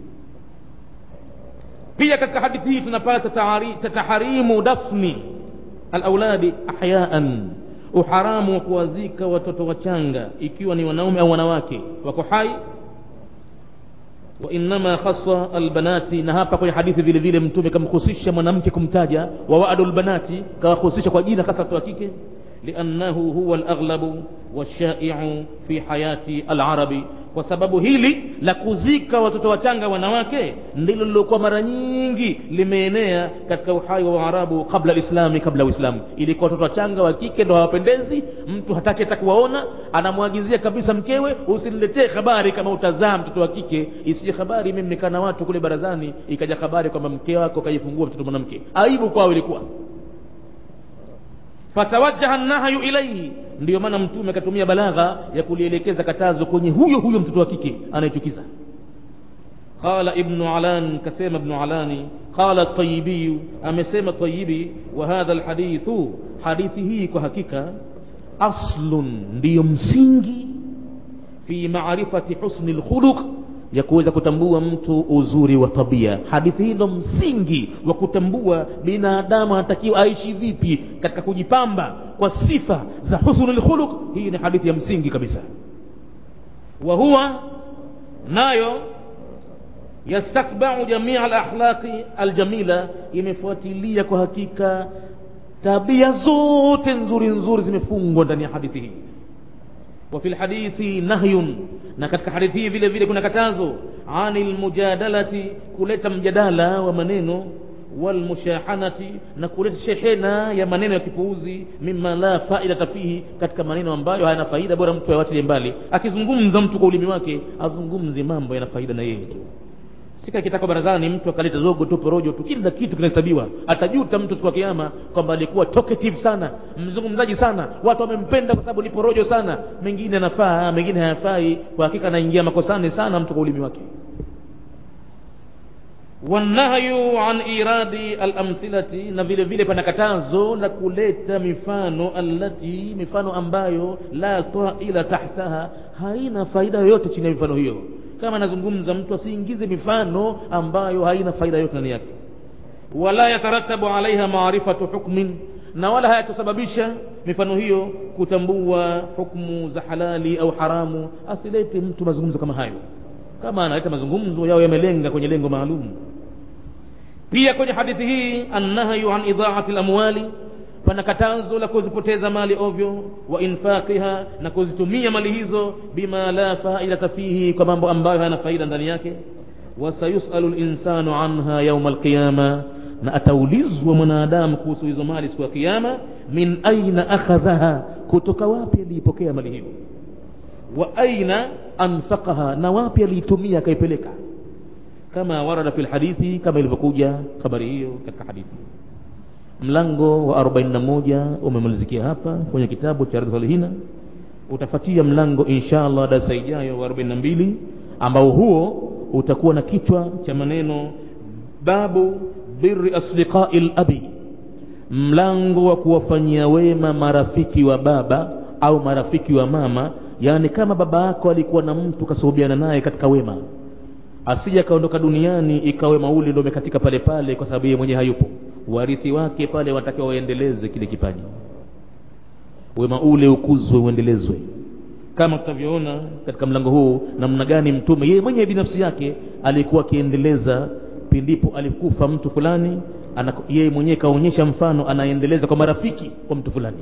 pia katika hadithi hii tunapata taharimu dafni alauladi ahyaan uharamu wa kuwazika watoto wachanga ikiwa ni wanaume au wanawake wako hai wainama khasa albanati na hapa kwenye hadithi vile vile mtume kamhusisha mwanamke kumtaja wa wadu lbanati kawahusisha kwa jina hasa watoto wa kike liannahu huwa alaghlabu washaiu fi hayati alarabi kwa sababu hili la kuzika watoto wachanga wanawake ndilo lilokuwa mara nyingi limeenea katika uhai wa waarabu kabla lislami kabla uislamu ilikuwa watoto wachanga wa kike ndo hawapendezi mtu hataki hata kuwaona anamwagizia kabisa mkewe usiniletee habari kama utazaa mtoto wa kike isije habari mimi nikaa na watu kule barazani ikaja habari kwamba mke wako kajifungua mtoto mwanamke aibu kwao ilikuwa fatawajaha nahyu ilaihi ndiyo maana mtume akatumia balagha ya kulielekeza katazo kwenye huyo huyo mtoto wa kike anayechukiza qala ibnu alan kasema ibnu alani qala tayibiyu amesema tayibi wa hadha lhadithu hadithi hii kwa hakika aslun ndiyo msingi fi marifati husni lkhuluq ya kuweza kutambua mtu uzuri wa tabia hadithi hii ndo msingi wa kutambua binadamu anatakiwa aishi vipi katika kujipamba kwa sifa za husnul khuluq hii ni hadithi ya msingi kabisa wa huwa nayo yastakbau jamia alakhlaqi aljamila imefuatilia kwa hakika tabia zote nzuri nzuri zimefungwa ndani ya hadithi hii وفي الحديث نهي na katika hadithi hii vile vile kuna katazo anil mujadalati kuleta mjadala wa maneno walmushahanati na kuleta shehena ya maneno ya kipuuzi mima la faidata fihi katika maneno ambayo hayana faida bora mtu ayawatilie mbali akizungumza mtu kwa ulimi wake azungumze mambo yana faida na yeye tu sika kitako barazani mtu akaleta zogo tu porojo tu kila kitu kinahesabiwa atajuta mtu siku ya kiyama kwamba alikuwa talkative sana mzungumzaji sana watu wamempenda kwa sababu ni porojo sana mengine anafaa mengine hayafai kwa hakika anaingia makosani sana mtu kwa ulimi wake wanahyu an iradi alamthilati na vile vile pana katazo la kuleta mifano allati mifano ambayo la taila tahtaha haina faida yoyote chini ya mifano hiyo kama anazungumza mtu asiingize mifano ambayo haina faida yote ndani yake wala yataratabu alaiha maarifatu hukmin na wala hayatusababisha mifano hiyo kutambua hukmu za halali au haramu asilete mtu mazungumzo kama hayo kama analeta mazungumzo yao yamelenga kwenye lengo maalum pia kwenye hadithi hii annahyu an idhaati lamwali pana katazo la kuzipoteza mali ovyo wa infaqiha na kuzitumia mali hizo bima la faidata fihi kwa mambo ambayo hayana faida ndani yake wasayusalu linsanu anha yauma alqiyama na ataulizwa mwanadamu kuhusu hizo mali siku ya kiyama min aina akhadhaha kutoka wapi aliipokea mali hiyo wa aina anfaqaha na wapi aliitumia akaipeleka kama warada fi lhadithi kama ilivyokuja habari hiyo katika hadithi mlango wa 41 umemalizikia hapa kwenye kitabu cha salihina utafatia mlango insha allah darasa ijayo wa 42 ambao huo utakuwa na kichwa cha maneno babu birri asdiqai labi mlango wa kuwafanyia wema marafiki wa baba au marafiki wa mama yaani kama baba yako alikuwa na mtu kasuhubiana naye katika wema asija akaondoka duniani ikawa wema ule ndio umekatika pale pale kwa sababu yeye mwenyewe hayupo warithi wake pale watakiwa waendeleze kile kipaji wema ule ukuzwe uendelezwe kama tutavyoona katika mlango huu namna gani mtume yeye mwenyewe binafsi yake alikuwa akiendeleza pindipo alikufa mtu fulani yeye mwenyewe kaonyesha mfano anaendeleza kwa marafiki kwa mtu fulani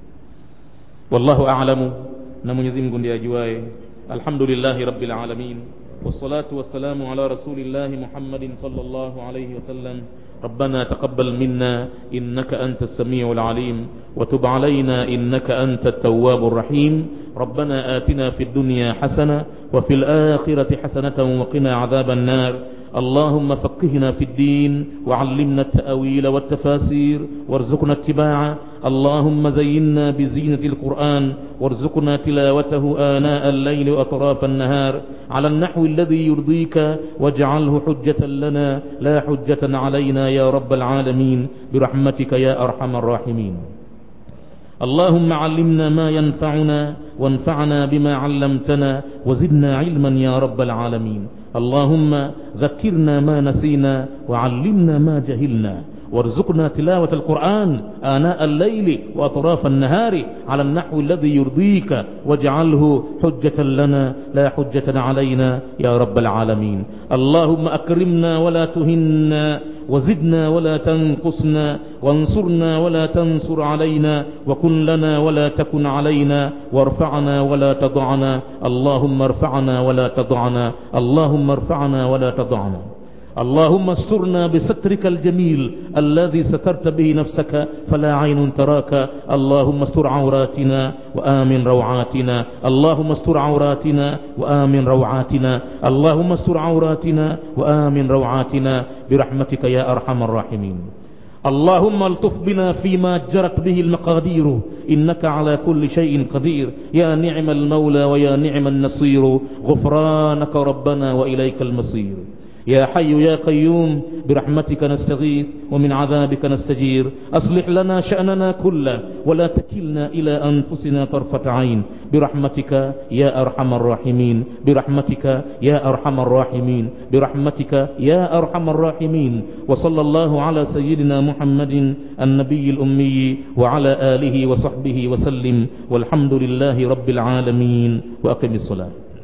wallahu a'lamu na Mwenyezi Mungu ndiye ajuaye alhamdulillahi rabbil alamin والصلاة والسلام على رسول الله محمد صلى الله عليه وسلم ربنا تقبل منا إنك أنت السميع العليم وتب علينا إنك أنت التواب الرحيم ربنا آتنا في الدنيا حسنة وفي الآخرة حسنة وقنا عذاب النار اللهم فقهنا في الدين وعلمنا التأويل والتفاسير وارزقنا اتباعه اللهم زينا بزينة القرآن وارزقنا تلاوته آناء الليل وأطراف النهار على النحو الذي يرضيك واجعله حجة لنا لا حجة علينا يا رب العالمين برحمتك يا أرحم الراحمين اللهم علمنا ما ينفعنا وانفعنا بما علمتنا وزدنا علما يا رب العالمين اللهم ذكرنا ما نسينا وعلمنا ما جهلنا وارزقنا تلاوة القرآن آناء الليل وأطراف النهار على النحو الذي يرضيك واجعله حجة لنا لا حجة علينا يا رب العالمين اللهم أكرمنا ولا تهنا وزدنا ولا تنقصنا وانصرنا ولا تنصر علينا وكن لنا ولا تكن علينا وارفعنا ولا تضعنا اللهم ارفعنا ولا تضعنا اللهم ارفعنا ولا تضعنا اللهم استرنا بسترك الجميل الذي سترت به نفسك فلا عين تراك اللهم استر عوراتنا وآمن روعاتنا اللهم استر عوراتنا وآمن روعاتنا اللهم استر عوراتنا وآمن روعاتنا برحمتك يا أرحم الراحمين اللهم الطف بنا فيما جرت به المقادير إنك على كل شيء قدير يا نعم المولى ويا نعم النصير غفرانك ربنا وإليك المصير يا حي يا قيوم برحمتك نستغيث ومن عذابك نستجير أصلح لنا شأننا كله ولا تكلنا إلى أنفسنا طرفة عين برحمتك يا أرحم الراحمين برحمتك يا أرحم الراحمين برحمتك يا أرحم الراحمين وصلى الله على سيدنا محمد النبي الأمي وعلى آله وصحبه وسلم والحمد لله رب العالمين وأقم الصلاة